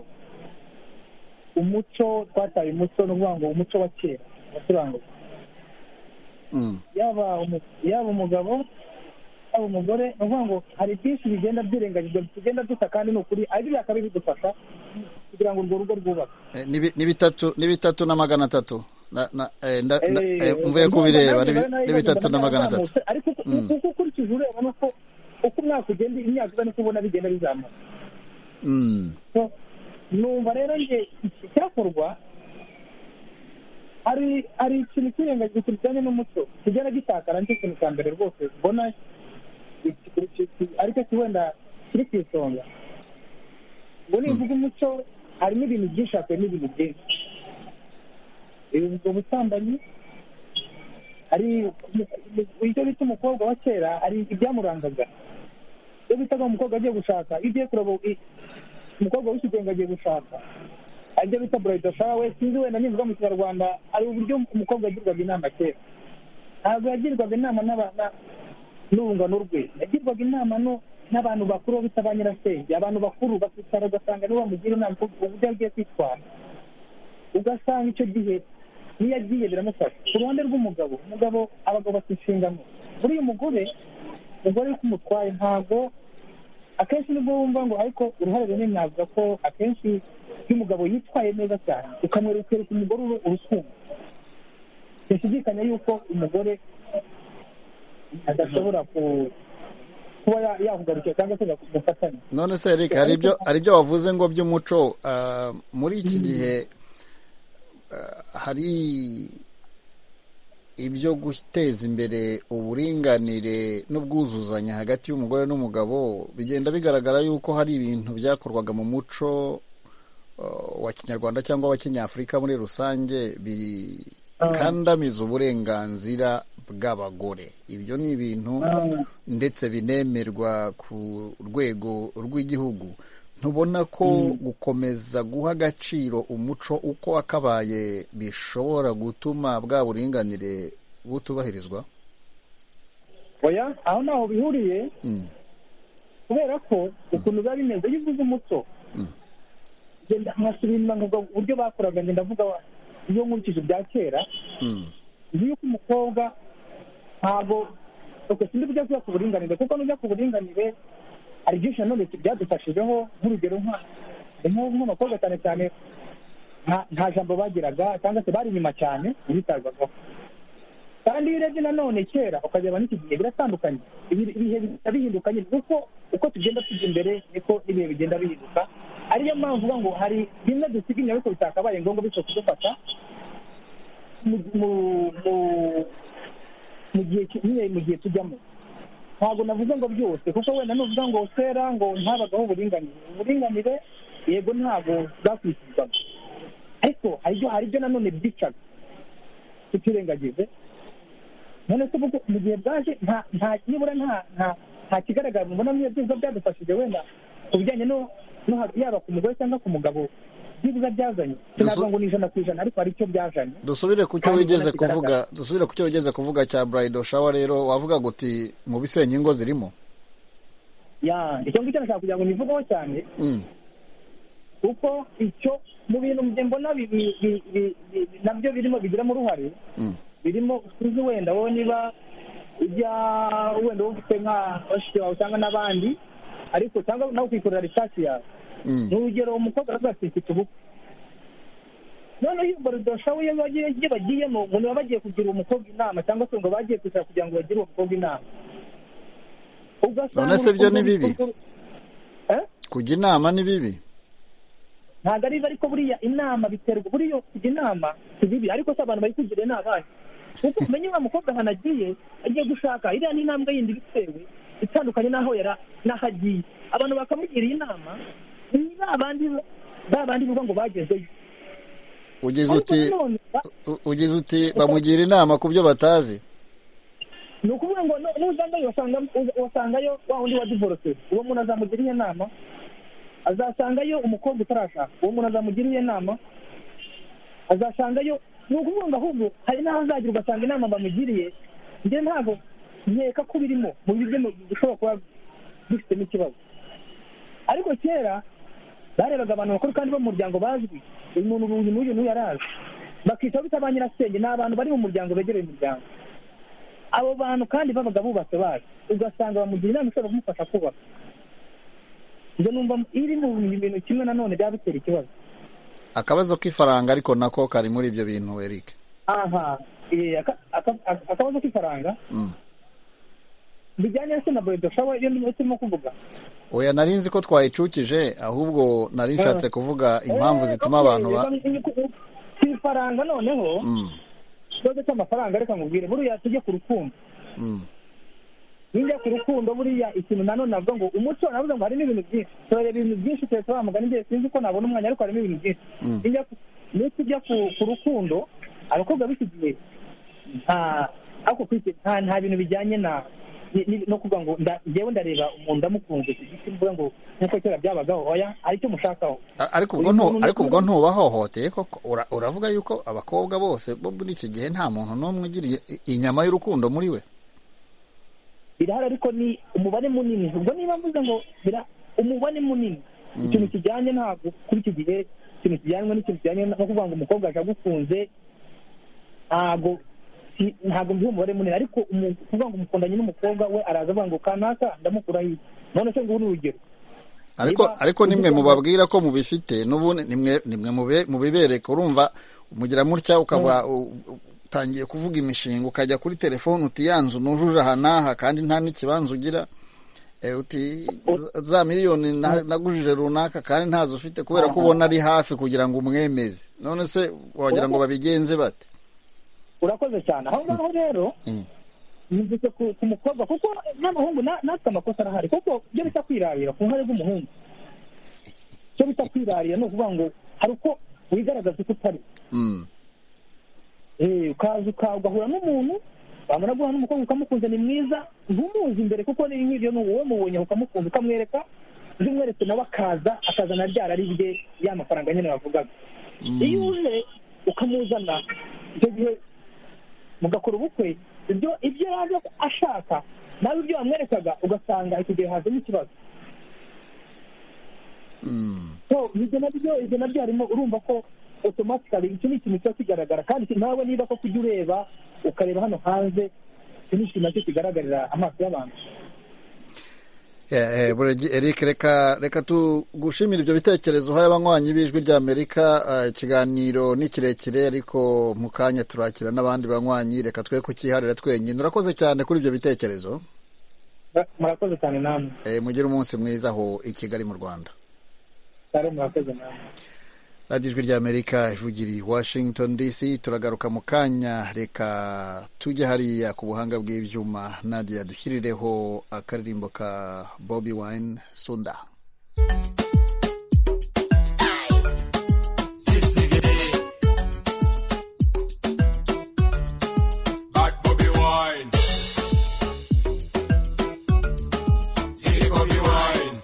umuco twataye umuco ni ukuvuga ngo umuco wa kera wacurangaga yaba yaba umugabo yaba umugore ni ukuvuga ngo hari byinshi bigenda byirengagizwa tugenda dusa kandi ni ukuri ari biriya kabi bidufasha kugira ngo urwo rugo rwubake ni bitatu ni bitatu na magana atatu mvuye kubireba ni bitatu na magana atatu ariko kuko ukurikije ureba ni uko uko umwaka ugenda imyaka uza niko ubona bigenda bizamuka numva rero njye icyakorwa hari hari ikintu cyirengagije kijyanye n'umuco kigenda gitakara nicyo kintu cya mbere rwose mbona ariko wenda kiri ku isonga ngo nivuga umuco harimo ibintu byinshi hakubiyemo ibintu byinshi ubwo busambanyi hari icyo bita umukobwa wa kera hari ibyamurangaga iyo bitaga umukobwa agiye gushaka iyo ugiye kureba umukobwa w'ikigenge agiye gushaka hari ibyo bita burayida shawe sinzi wenda nivuga mu kinyarwanda hari uburyo umukobwa yagirwaga inama kera ntabwo yagirwaga inama n'urungano rwe yagirwaga inama n'abantu bakuru bita ba nyirasenge abantu bakuru bakicara ugasanga nibo bamugira inama uburyo agiye kwitwara ugasanga icyo gihe niyo agiye biramufasha ku ruhande rw'umugabo umugabo abagabo bafite inshingano muri uyu mugore umugore uri kumutwaye ntabwo akenshi nibwo wumva ngo ariko uruhare runini navuga ko akenshi iyo umugabo yitwaye neza cyane ukamwereka umugore urukundo ntishidikanya yuko umugore adashobora kuba yakugarukira cyangwa se agafatanya none se eric hari ibyo wavuze ngo by'umuco muri iki gihe hari ibyo guteza imbere uburinganire n'ubwuzuzanye hagati y'umugore n'umugabo bigenda bigaragara yuko hari ibintu byakorwaga mu muco wa kinyarwanda cyangwa wa kinyafurika muri rusange bikandamiza uburenganzira bw'abagore ibyo ni ibintu ndetse binemerwa ku rwego rw'igihugu ntubona ko gukomeza guha agaciro umuco uko wakabaye bishobora gutuma bwa buringanire butubahirizwa oya aho ntaho bihuriye kubera ko ukuntu biba bimeze iyo uvuze umuco nkasubira inyuma nkavuga uburyo bakoraga ngenda ndavuga iyo nkurikije ibya kera nzi yuko umukobwa ntabwo sinzi kujya kujya ku buringanire kuko nujya ku buringanire hari byinshi nanone byadufashijeho nk'urugero nk'abakobwa cyane cyane nta jambo bagiraga cyangwa se bari inyuma cyane bitabwagaho kandi iyo urebye nanone kera ukareba n'iki gihe biratandukanye ibihe bihindukanye kuko uko tugenda tujya imbere niko ibihe bigenda bihinduka ariyo mpamvu uvuga ngo hari bimwe dusiga inyuma ariko bitakabaye ngombwa bityo kudufata mu gihe tujyamo ntabwo navuze ngo byose kuko wenda nuvuga ngo kera ngo ntabagaho uburinganire uburinganire yego ntabwo bwakwishyurwaga ariko hari ibyo nanone byicaga tutirengagize none se mu gihe bwaje nibura nta kigaragara mubona muri byiza byadufashije wenda ku bijyanye no yaba ku mugore cyangwa ku mugabo byibuza byazanye sinavuga ngo ni ijana ku ijana ariko hari icyo byazanye dusubire ku cyo wigeze kuvuga dusubire ku cyo wigeze kuvuga cya burayido shawa rero wavuga ngo uti mu bisenya ingo zirimo ya icyo ngicyo nashaka kugira ngo nivugeho cyane kuko icyo mu bintu mbona nabyo birimo bigiramo uruhare birimo uzi wenda wowe niba ujya wenda wowe ufite nka bashiki wawe cyangwa n'abandi ariko cyangwa nawe ukikorera ritasi yawe ni urugero umukobwa aravuga ati mfite ubukwe noneho iyo baridosha we iyo bagiyemo ngo niba bagiye kugira umukobwa inama cyangwa se ngo bagiye kwicara kugira ngo bagire uwo mukobwa inama none se byo ni bibi kujya inama ni bibi ntabwo ari bibi ariko buriya inama biterwa buriya kujya inama si bibi ariko se abantu bari kugira inama kuko umenye wa mukobwa ahantu agiye agiye gushaka iriya ni intambwe yindi bitewe itandukanye n'aho yari n'aho agiye abantu bakamugira inama ni ba bandi bivuga ngo bagezeyo ugize uti bamugira inama ku byo batazi ni ukuvuga ngo nuzangayo wasangayo wa wundi wa divorce uwo muntu azamugira iyo nama azasangayo umukobwa utarashaka uwo muntu azamugiriye inama azasangayo ni ukuvuga ngo ahubwo hari n'aho azagera ugasanga inama bamugiriye njye ntabwo nkeka ko birimo mu buryo dushobora kuba dufitemo ikibazo ariko kera barebaga abantu bakuru kandi bo mu muryango bazwi uyu muntu uyu n'uyu n'uyu arazi bakicaho bita ba nyirasenge ni abantu bari mu muryango begereye umuryango abo bantu kandi babaga bubatse bazi ugasanga bamugira inama ishobora kumufasha kubaka njye numva iri mu bintu kimwe nanone byaba bitera ikibazo akabazo k'ifaranga ariko nako kari muri ibyo bintu eric aha eh, aka- aka- aka- akabazo k'ifaranga Mm. bijyanye se na boyido shawa iyo niyo turimo kuvuga oya nari nzi ko twayicukije ahubwo nari nshatse Ah. kuvuga impamvu zituma abantu ba ku ifaranga noneho Mm, ikibazo cy'amafaranga reka nkubwire buriya tujye ku rukundo mm. ninjya ku rukundo buriya ikintu nanone navuga ngo umuco navuga ngo harimo ibintu byinshi turareba ibintu byinshi turetse mugani igihe sinzi ko nabona umwanya ariko harimo ibintu byinshi Mm. Ninjya ku- iyo tujya ku- ku rukundo abakobwa b'iki gihe nta ariko ku isi nta nta bintu bijyanye na ni- ni- no kuvuga ngo nda- njyewe ndareba umuntu ndamukunze ku giti mvuga ngo nk'uko kera byabagaho oya hari icyo mushakaho A- ariko ubwo Uyu ntu- muntu- ariko ubwo ntubahohoteye koko Ura- uravuga yuko abakobwa bose bo muri iki gihe nta muntu n'umwe ugiriye i- inyama y'urukundo muri we birahari ariko ni umubare munini ubwo niba mvuze ngo bira- umubare munini ikintu kijyanye ntabwo kuri iki gihe ikintu kijyanye n'ikintu kijyanye no kuvuga ngo umukobwa aje agukunze ntabwo si- ntabwo mbiha umubare munini ariko umu- kuvuga ngo umukundanye n'umukobwa we araza avuga ngo kanaka ndamukuraho iyi none se ngubu ni urugero ariko Niba- ariko nimwe mubabwira ko mubifite n'ubundi nimwe nimwe mube- mubibereka urumva mugira mutya ukaba u- u- utangiye kuvuga imishinga ukajya kuri telefone uti yanzu nujuje aha n'aha kandi nta n'ikibanza ugira Eh, uti za miliyoni na- nagujije runaka kandi ntazo ufite kubera ko ubona ari hafi kugira ngo umwemeze none se wagira ngo babigenze bate urakoze cyane aho ngaho rero Mm. yumvise ku ku mukobwa kuko n'abahungu na- natwe amakosa arahari kuko ibyo bita kwirarira ku ruhare rw'umuhungu icyo bita kwirarira ni ukuvuga ngo hari uko wigaragaza uko utari Mm. Eh, ukaza uka- ugahura n'umuntu wamara guhura n'umukobwa ukamukunze ni mwiza ntumuzi imbere kuko ni nk'ibyo ni wowe mubonye ukamukunza ukamwereka uzi umweretse nawe akaza akazana ryara ari rye ya mafaranga nyine wavugaga iyo uje ukamuzana icyo gihe mugakora ubukwe ibyo ibyo yaje ashaka nawe ibyo wamwerekaga ugasanga icyo gihe hazamo ikibazo so ibyo nabyo ibyo nabyo harimo urumva ko otomatikali iki ni ikintu kiba kigaragara kandi iki- nawe niba koko ujya ureba ukareba hano hanze iki ni ikintu nacyo kigaragarira amaso y'abantu Eh, eh, Buregi Eric reka reka tugushimire ibyo bitekerezo uhaye abanywanyi b'ijwi ry'Amerika Eh, ikiganiro ni kirekire ariko mu kanya turakira n'abandi banywanyi reka twe kukiharira twenyine urakoze cyane kuri ibyo bitekerezo Mura- murakoze cyane namwe Eh, mugire umunsi mwiza aho i Kigali mu Rwanda cyane murakoze namwe radiyo ijwi ry'amerika ivugira i washington dc turagaruka mu kanya reka tujye hariya ku buhanga bw'ibyuma nadia dushyirireho akaririmbo ka bobi wine sunda Bad Bobby Wine. Silly Bobby Wine.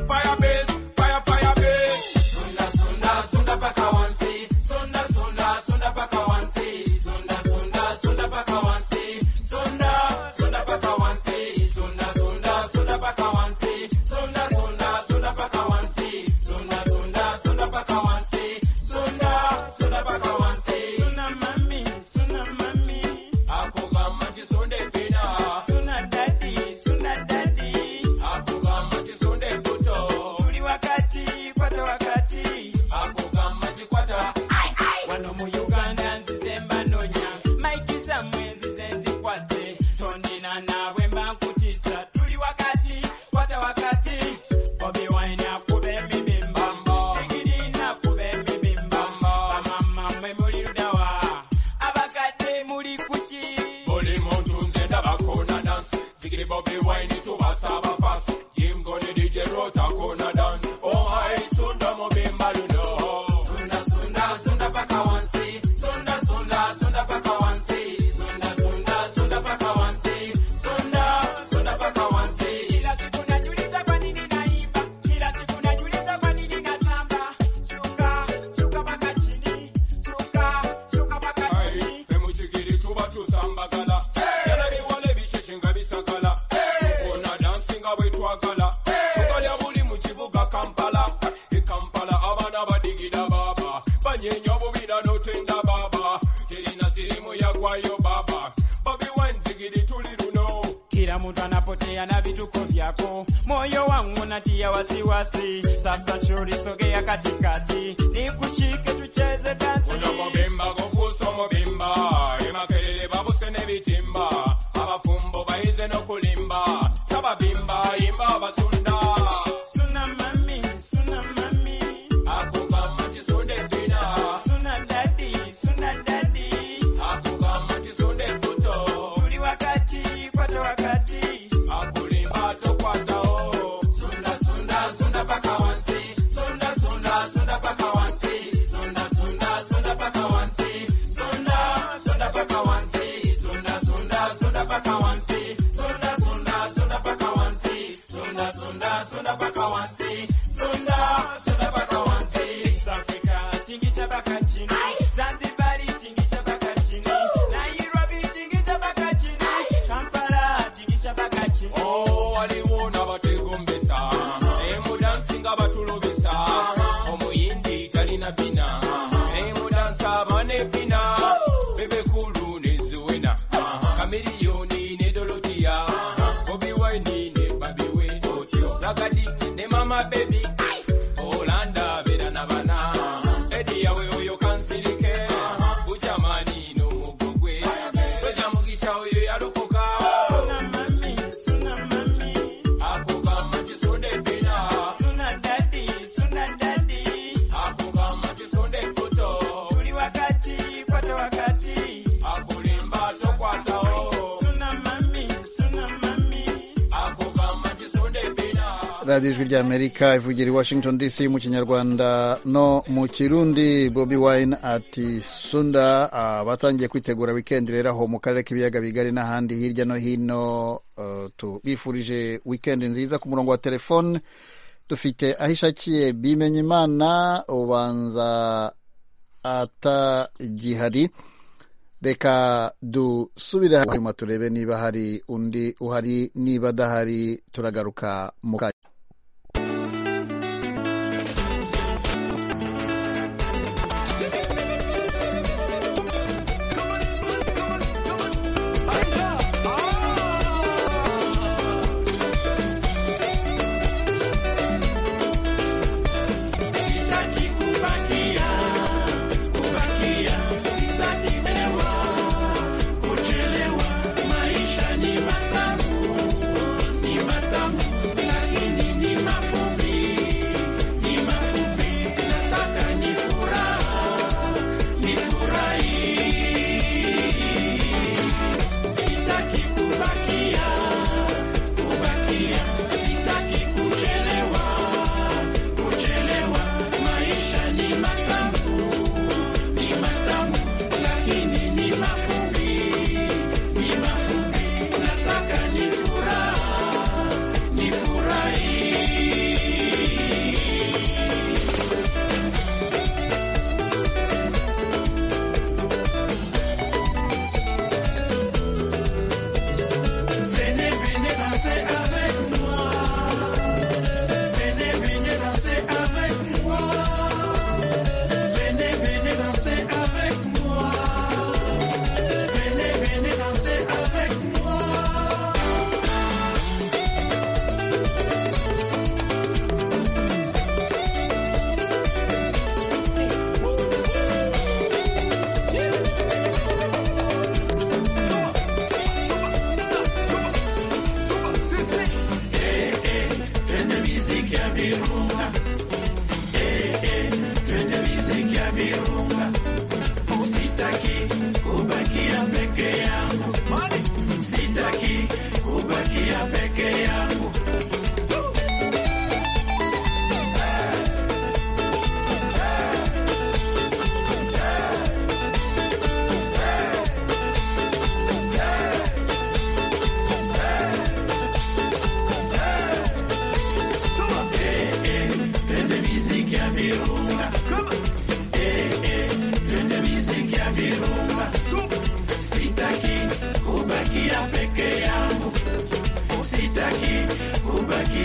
Fire base, fire, fire base. Sunda, sunda, sunda paka wansi. Sunda, sunda, sunda paka wansi. Sunda, sunda, sunda paka wansi. Sunda, sunda paka wansi. Sunda, sunda, sunda paka wansi. Sunda, sunda, sunda paka wansi. Sunda, sunda, sunda paka wansi. Sunda, sunda paka wansi. Sunda mami, sunda mami. Ako gama sunde pina. Sunda daddy, sunda daddy. Ako gama sunde buto. Tuli wakati, kwata wakati. Ako gama kwata. Ai ai. Wano mu Uganda nzizemba nonya. Maikiza mwezi zenzikwate. Tonina nawe mba nkutisa. Tuli wakati, kwata wakati. Bobi wine akube mibimba. Sigiri nakube mibimba. Bamama mwe muli ludawa. Abakadde muli kuki. Buli muntu nze ndabakona dance. Sigiri Bobi wine tubasaba fast. Jim Goni DJ Rota kona dance. Oh my sunda mubimba luno. Sunda sunda sunda paka wansi. Sunda sunda sunda paka wansi. Sunda sunda sunda paka wansi. Sunda sunda paka wansi. Ila siku najiuliza kwa nini wagala tukalya buli mu kibuga kampala e kampala abaana badigida baba banyenya obubira notenda baba terina sirimu yagwayo baba babi wanzigidi tuli luno kila mtu anapotea na vituko vyako, moyo wangu unatia wasiwasi. Sasa shauri sogea katikati, nikushike tucheze dansi. Uno mubimba gukusa omubimba emakerere babuse n'ebitimba abafumbo bayize n'okulimba sababimba imba abasunda Suna mami, suna mami, akugamba kisunde bina suna dadi, suna dadi, akugamba kisunde kuto tuli wakati kwata wakati akulimba tokwatawo Sunda, sunda, sunda paka wansi. Sunda, sunda, sunda paka wansi. Sunda, sunda, sunda paka wansi. Sunda, sunda paka wansi. Sunda, sunda, sunda paka wansi. Sunda, sunda, sunda paka wansi. Sunda, sunda, sunda paka wansi. Sunda, sunda paka wansi. East Africa, tingisha paka chini. Zanzibar, tingisha paka chini. Nairobi, tingisha paka chini. Kampala, tingisha paka chini. Oh, waliwo n'abategombesa emudansi nga batulobesa omuyindi talina bina emudansi abana ebina bebekulu neziwena kamiriyoni ne dolotiya bobi waini ne babiwe nagadi ne mama bebi olanda bera nabana ediyawe oyo kansirike bukyamaani n'omugo gwe soja mugisha oyo yalokoka Suna mami, suna mami, akugamba kisonde bina suna dadi, suna dadi, akugamba kisonde kuto tuli wakati kwata wakati. akulimba tokwatawo Suna mami, suna mami, akugamba kisonde bina radiyo ijwi ry'amerika ivugira i washington dc mu kinyarwanda no mu kirundi bobi wine ati sunda ah, batangiye kwitegura wikendi rero aho mu karere k'ibiyaga bigari n'ahandi hirya no hino eh, tubifurije wikendi nziza ku murongo wa telefone dufite aho ishakiye bimenya imana ubanza atagihari reka dusubire hanyuma turebe niba hari undi uhari niba adahari turagaruka mu kanya sitaki kubaki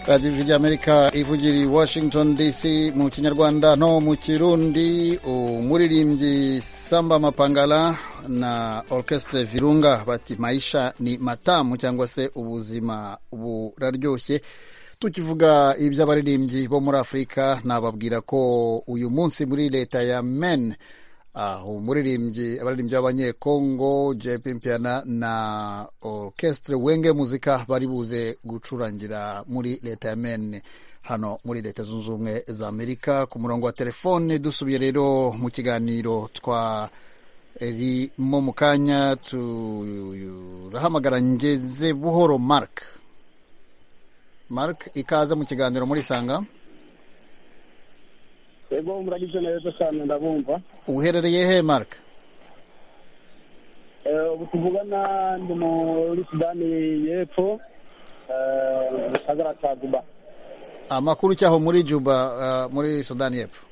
radiyo ijwi ry'amerika ivugira i washington dc mu kinyarwanda no mu kirundi umuririmbyi samba mapangala na orchestre virunga bati maisha ni matamu cyangwa se ubuzima buraryoshye tukivuga iby'abaririmbyi bo muri afurika nababwira ko uyu munsi muri leta ya men umuririmbyi abaririmbyi b'abanyekongo jp mpiana na orchestre wenge muzika bari buze gucurangira muri leta ya men hano muri leta zunze ubumwe za amerika ku murongo wa telefone dusubiye rero mu kiganiro twa rimo mu kanya turahamagara ngeze buhoro mark mark ikaze mu kiganiro muri sanga yego muragize neza cyane ndabumva uherereye he mark ubu tuvugana ndi muri sudani y'epfo mu kagara ka juba amakuru cyaho muri juba muri sudani y'epfo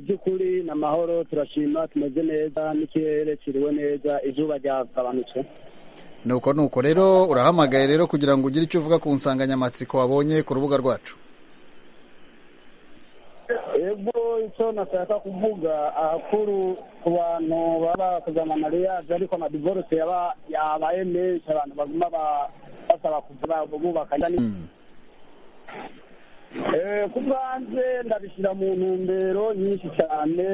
by'ukuri ni amahoro turashima tumeze neza n'ikirere kiriwe neza izuba ryagabanutse nuko nuko rero urahamagaye rero kugira ngo ugire icyo uvuga ku nsanganyamatsiko wabonye ku rubuga rwacu ego icyo nashaka kuvuga ahakuru ku bantu baba bakoze amamariyaje ariko amadivorose yabaye menshi abantu baguma basaba bubaka ku bwanjye ndabishyira mu ntumbero nyinshi cyane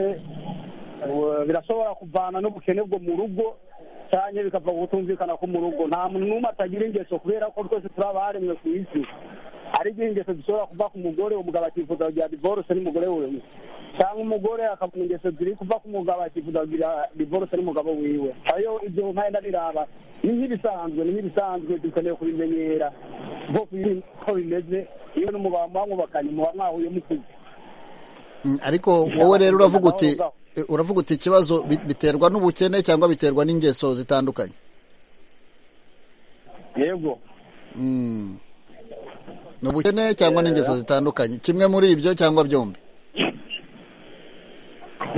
birashobora kuvana n'ubukene bwo mu rugo cyane bikava gutumvikana ko mu rugo nta muntu n'umwe atagira ingeso kubera ko twese turi abaremwe ku isi hari igihe ingeso zishobora kuva ku mugore umugabo akifuza kugira divorce n'umugore wiwe cyangwa umugore akabona ingeso ziri kuva ku mugabo akifuza kugira divorce n'umugabo wiwe ayo ibyo mpaye ndaniraba ni nk'ibisanzwe ni nk'ibisanzwe dukeneye kubimenyera ko bimeze iyo n'umugabo mwamwubakanye muba mwahuye mukuze ariko wowe rero uravuga uti uravuga uti ikibazo biterwa n'ubukene cyangwa biterwa n'ingeso zitandukanye yego ni ubukene cyangwa n'ingeso zitandukanye kimwe muri ibyo cyangwa byombi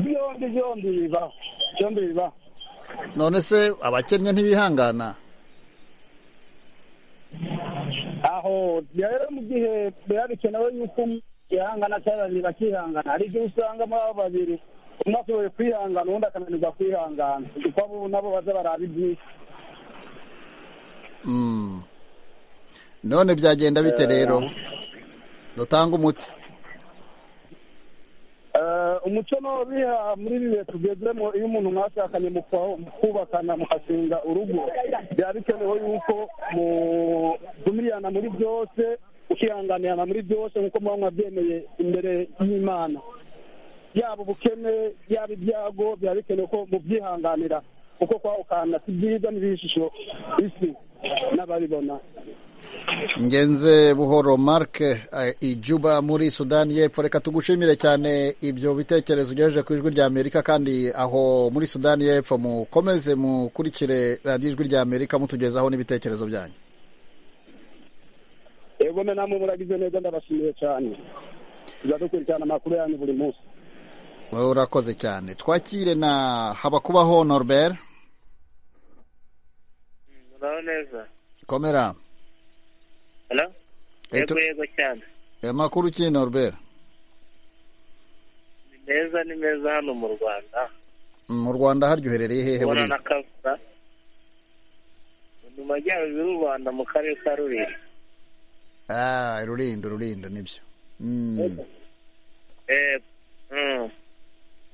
byombi byombi bibaho byombi bibaho none se abakennye ntibihangana aho rero mu gihe biba bikenewe yuko yihangana cyangwa babiri bakihangana hari igihe usanga muri abo babiri umwe ashoboye kwihangana ubundi akananirwa kwihangana kuko abo nabo baza baraba ibyinshi none byagenda bite rero dutanga umuti umuco n'ubiha muri ibi bihe tugezemo iyo umuntu mwashakanye mukubakana mukashinga urugo biba bikenewe yuko mugumirana muri byose ukihanganirana muri byose nk'uko muba mwabyemeye imbere y'imana yaba ubukene yaba ibyago biba bikenewe ko mubyihanganira kuko kwawukanda si byiza n'ibishusho isi n'ababibona ngenze buhoro mark ijuba muri sudani y'epfo reka tugushimire cyane ibyo bitekerezo ugejeje ku ijwi ry'amerika kandi aho muri sudani y'epfo mukomeze mukurikire radiyo ijwi ry'amerika mutugezaho n'ibitekerezo byanyu yego namwe muragize neza ndabashimiye cyane tujya dukurikirana amakuru yanyu buri munsi urakoze cyane twakire na habakubaho norbert muraho neza komera yego yego cyane amakuru ki norbert ni meza ni meza hano mu rwanda mu rwanda haryoherereye hehe ubona na kavura mu majyaruguru y'u rwanda mu karere ka rulindo rulindo rulindo nibyo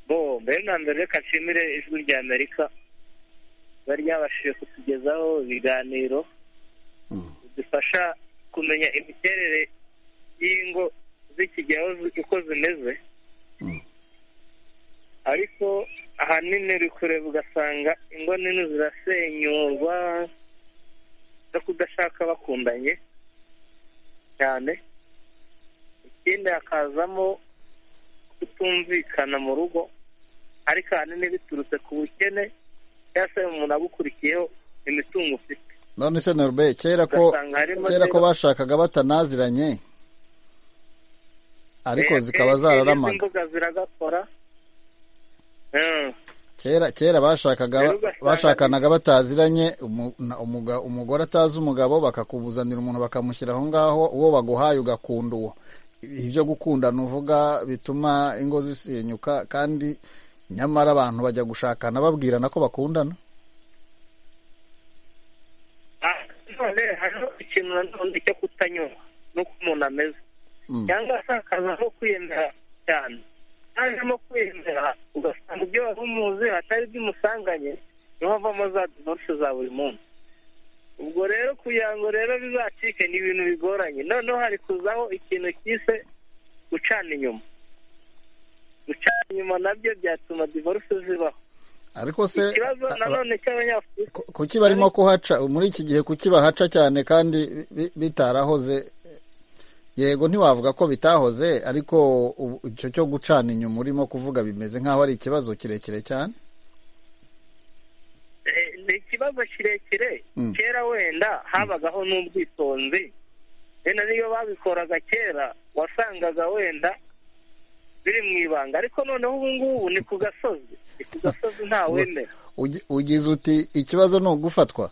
bo mbere na mbere reka nshimire ijwi rya amerika riba ryabashije kutugezaho ibiganiro bidufasha kumenya imiterere y'ingo z'ikigero uko zimeze ariko ahanini uri kureba ugasanga ingo nini zirasenyurwa no kudashaka bakundanye cyane ikindi hakazamo kutumvikana mu rugo ariko ahanini biturutse ku bukene cyangwa se umuntu agukurikiyeho imitungo ufite none se norbe kera ko kera ko bashakaga batanaziranye ariko zikaba zararamaga imbuga ziragakora kera kera bashakaga Rero ugasanga- bashakanaga bataziranye umu- na- umuga- umugore atazi umugabo bakakubuzanira umuntu bakamushyira aho ngaho uwo baguhaye ugakunda uwo ibyo gukundana uvuga bituma ingo zisenyuka kandi nyamara abantu bajya gushakana babwirana ko bakundana Ah, none hariho ikintu nanone cyo kutanyurwa n'uko umuntu ameze cyangwa se hakaza no kwiyemera cyane hajemo kwiyemera ugasanga ibyo wari umuzi atari byimusanganye niho havamo za divorce za buri munsi ubwo rero kugira ngo rero bizacike ni ibintu bigoranye noneho hari kuzaho ikintu cyise gucana inyuma gucana inyuma nabyo byatuma divorce zibaho ariko se ikibazo nanone cy'abanyafurika kuki barimo kuhaca muri iki gihe kuki bahaca cyane kandi bi- bitarahoze yego ntiwavuga ko bitahoze ariko ubu- icyo cyo gucana inyuma urimo kuvuga bimeze nk'aho ari ikibazo kirekire cyane Eh, ni ikibazo kirekire Mm. kera wenda habagaho n'ubwitonzi wenda niyo babikoraga kera wasangaga wenda biri mu ibanga ariko noneho ubu ngubu ni ku gasozi ni ku gasozi nta wemera Ugi- ugize uti ikibazo ni ugufatwa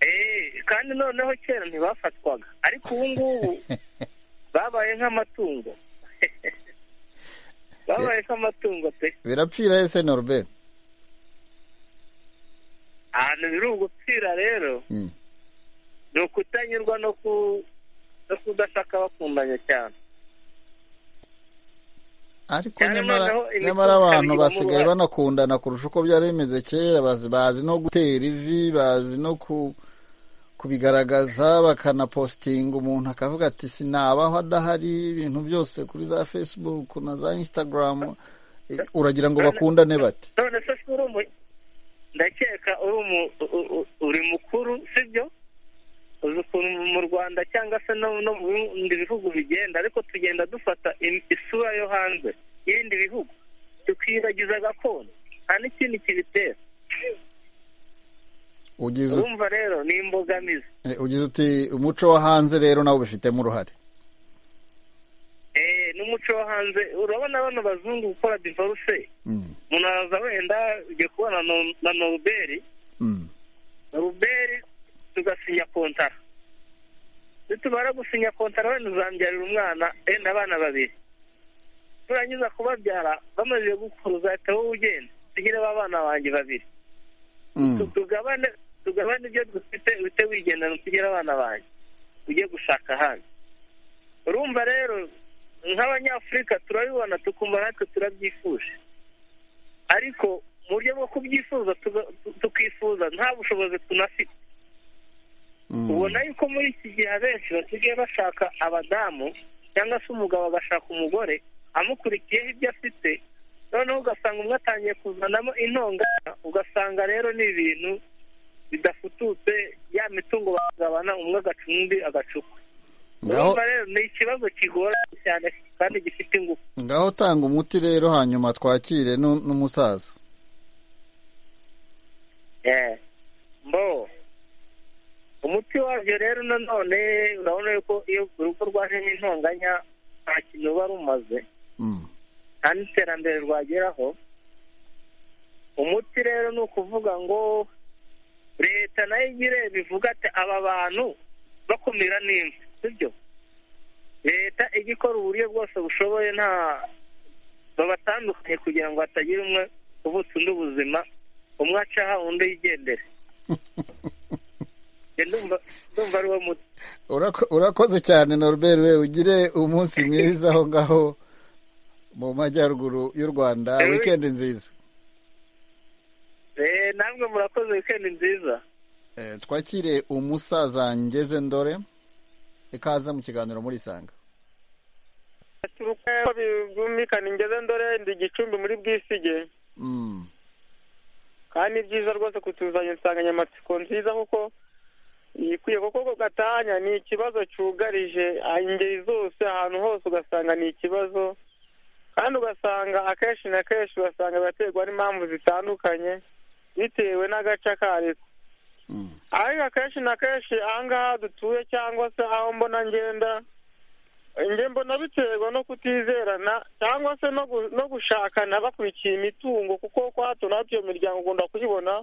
Eh, kandi noneho kera ntibafatwaga ariko ubu ngubu babaye nk'amatungo babaye nk'amatungo pe birapfira ese norbert ahantu biri ugupfira rero Mm. ni ukutanyurwa no ku no kudashaka bakundanya cyane ariko Cyane nyamara noneho imikoro nyamara abantu ikabigiramo basigaye uruhare. banakundana kurusha uko byari bimeze kera bazi, bazi no gutera ivi bazi no ku kubigaragaza bakanapositinga umuntu akavuga ati sinabaho adahari ibintu byose kuri za facebook na za instagram Eh, uragira ngo bakundane bate none se si uri umu ndakeka uri umu u- u- uri mukuru sibyo uzi ukuntu mu Rwanda cyangwa se no no mu bindi bihugu bigenda ariko tugenda dufata im- isura yo hanze y'ibindi bihugu tukibagiza gakondo nta n'ikindi kibitera ugize ut- urumva rero ni imbogamizi eh, ugize uti umuco wo hanze rero nawe ubifitemo uruhare Eh, n'umuco wo hanze urabona bano bazungu gukora divorce Mm. umuntu araza wenda ugiye kubona na- na noruberi Mm. noruberi tugasinya kontara nitumara gusinya kontara wenda uzambyarira umwana wenda abana babiri turangiza kubabyara bamaze gukura uzahita wowe ugenda tugire ba bana banjye babiri Tu- tugabane tugabane ibyo dufite uhite wigendana tugire abana banjye ujye gushaka ahandi urumva rero nk'abanyafurika turabibona tukumva natwe turabyifuje ariko mu buryo bwo kubyifuza tuga- tu- tukifuza nta bushobozi tunafite ubona yuko muri iki gihe abenshi basigaye bashaka abadamu cyangwa se umugabo agashaka umugore amukurikiyeho ibyo afite noneho ugasanga umwe atangiye kuzanamo intonganya ugasanga rero ni ibintu bidafututse ya mitungo bagabana umwe agaca undi agacukwa Ngaho- urumva rero ni ikibazo kigoranye cyane kandi gifite ingufu ngaho tanga umuti rero hanyuma twakire nu- n'umusaza Eh, mbo umuti wabyo rero nanone urabona yuko iyo urugo rwajemo intonganya nta kintu ruba rumaze nta n'iterambere rwageraho umuti rero ni ukuvuga ngo leta nayo igire bivuga ati aba bantu bakumira n'imfu sibyo leta ijya ikora uburyo bwose bushoboye nta babatandukanye kugira ngo hatagira umwe uvutsa undi ubuzima umwe acaha undi yigendere Njye ndumva ndumva ari wo muti Urako- urakoze cyane norbert we ugire umunsi mwiza aho ngaho mu majyaruguru y'u rwanda Ewe. wikendi nziza Eh, namwe murakoze wikendi nziza Eh, twakire umusaza ngeze ndore ikaze mu kiganiro muri isanga turuko byumvikana ingeze ndore ndi igicumbi muri bwisige Mm, kandi ni byiza rwose kutuzanya insanganyamatsiko nziza kuko ikwiye kuko ako gatanya ni ikibazo cyugarije ah, ingeri zose ahantu hose ugasanga ni ikibazo kandi ugasanga akenshi na kenshi ugasanga biraterwa n'impamvu zitandukanye bitewe n'agace ako ariko ariko akenshi na kenshi aha ngaha dutuye cyangwa se aho mbona ngenda njye mbona biterwa no kutizerana cyangwa se no gu- no gushakana bakurikiye imitungo kuko kwa hato na hato iyo miryango ugomba kuyibona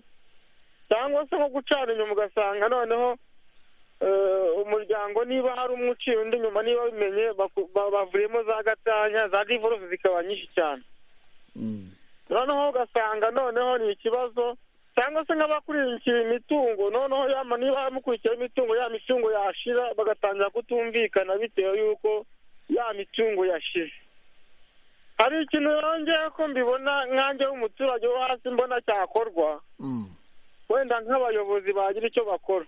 cyangwa se nko gucana inyuma ugasanga noneho eh, umuryango niba hari umwe uciye undi inyuma niba bimenye baku- ba- bavuyemo za gatanya za divorce zikaba nyinshi cyane noneho ugasanga noneho ni ikibazo cyangwa se nk'abakurikiye imitungo noneho yama niba mukurikiye imitungo ya mitungo yashira bagatangira kutumvikana bitewe y'uko ya mitungo yashize hari ikintu yongeye ko mbibona nkanjye w'umuturage wo hasi mbona cyakorwa wenda nk'abayobozi bagira icyo bakora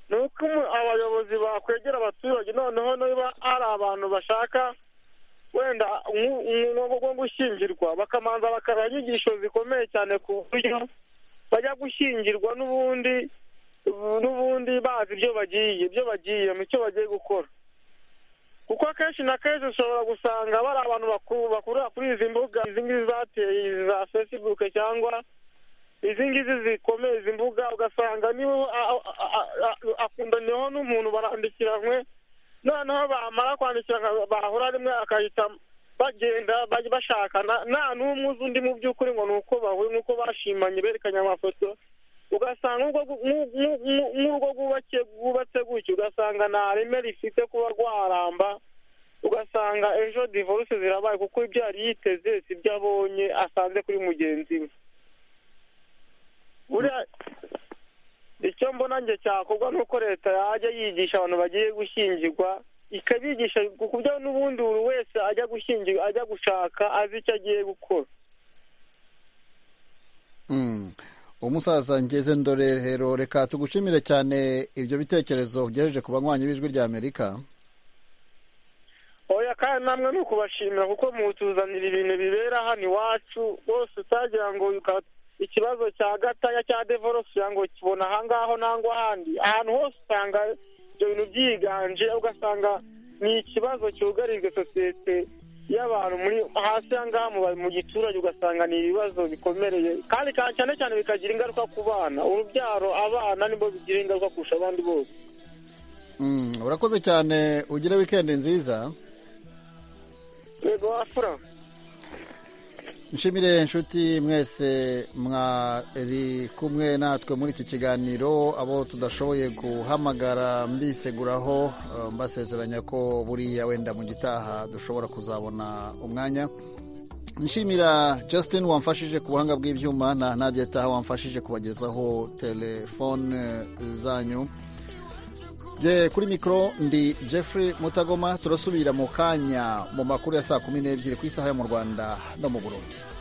ni uko umu- abayobozi bakwegera abaturage noneho niba hari abantu bashaka wenda nku- umwuga wo gushyingirwa bakamanza bakabaha inyigisho zikomeye cyane ku buryo bajya gushyingirwa n'ubundi n'ubundi bazi ibyo bagiye ibyo bagiye mu cyo bagiye gukora kuko akenshi na kenshi ushobora gusanga bari abantu bakuru bakurira kuri izi mbuga izi ngizi zateye izi za facebook cyangwa izi ngizi zikomeye izi mbuga ugasanga niwe a- a- a- a- akundaniyeho n'umuntu barandikiranywe noneho bamara kwandikira bahura rimwe akahita bagenda bajya bashakana nta n'umwe uzi undi mu by'ukuri ngo ni uko bahuye nk'uko bashimanye berekanye amafoto ugasanga nk'urwo gu- nk'u- nk'u- nk'u- nk'urugo rwubakiye rwubatse gutya ugasanga nta reme rifite kuba rwaramba ugasanga ejo divorce zirabaye kuko ibyo yari yiteze si byo abonye asanze kuri mugenzi we buriya icyo mbona njye cyakorwa ni uko leta yajya yigisha abantu bagiye gushyingirwa ikabigisha ku buryo n'ubundi buri wese ajya gushyingirwa ajya gushaka azi icyo agiye gukora Mm. umusaza ngeze ndorero reka tugushimire cyane ibyo bitekerezo ugejeje ku banywanyi b'ijwi rya amerika oya kandi namwe ni ukubashimira kuko mutuzanira ibintu bibera hano iwacu rwose utagira ngo uka- ikibazo cya gatanya cya devorosi ngo kibona ahangaho nangwa ahandi ahantu hose usanga ibyo bintu byiganje ugasanga ni ikibazo cyugarijwe sosiyete y'abantu muri hasi ahangaha mu ba- mu giturage ugasanga ni ibibazo bikomereye kandi ka- cyane cyane bikagira ingaruka ku bana urubyaro abana nibwo bigira ingaruka kurusha abandi bose Mm, urakoze cyane ugire wikendi nziza yego wafura nshimire inshuti mwese mwari kumwe natwe muri iki kiganiro abo tudashoboye guhamagara mbiseguraho eh, mbasezeranya ko buriya wenda mu gitaha dushobora kuzabona umwanya nshimira Justin wamfashije ku buhanga bw'ibyuma na Nadia Taha wamfashije kubagezaho telefone eh, zanyu Bye, kuri mikoro ndi Jeffrey Mutagoma turasubira mu kanya mu makuru ya saa kumi n'ebyiri ku isaha yo mu Rwanda no mu Burundi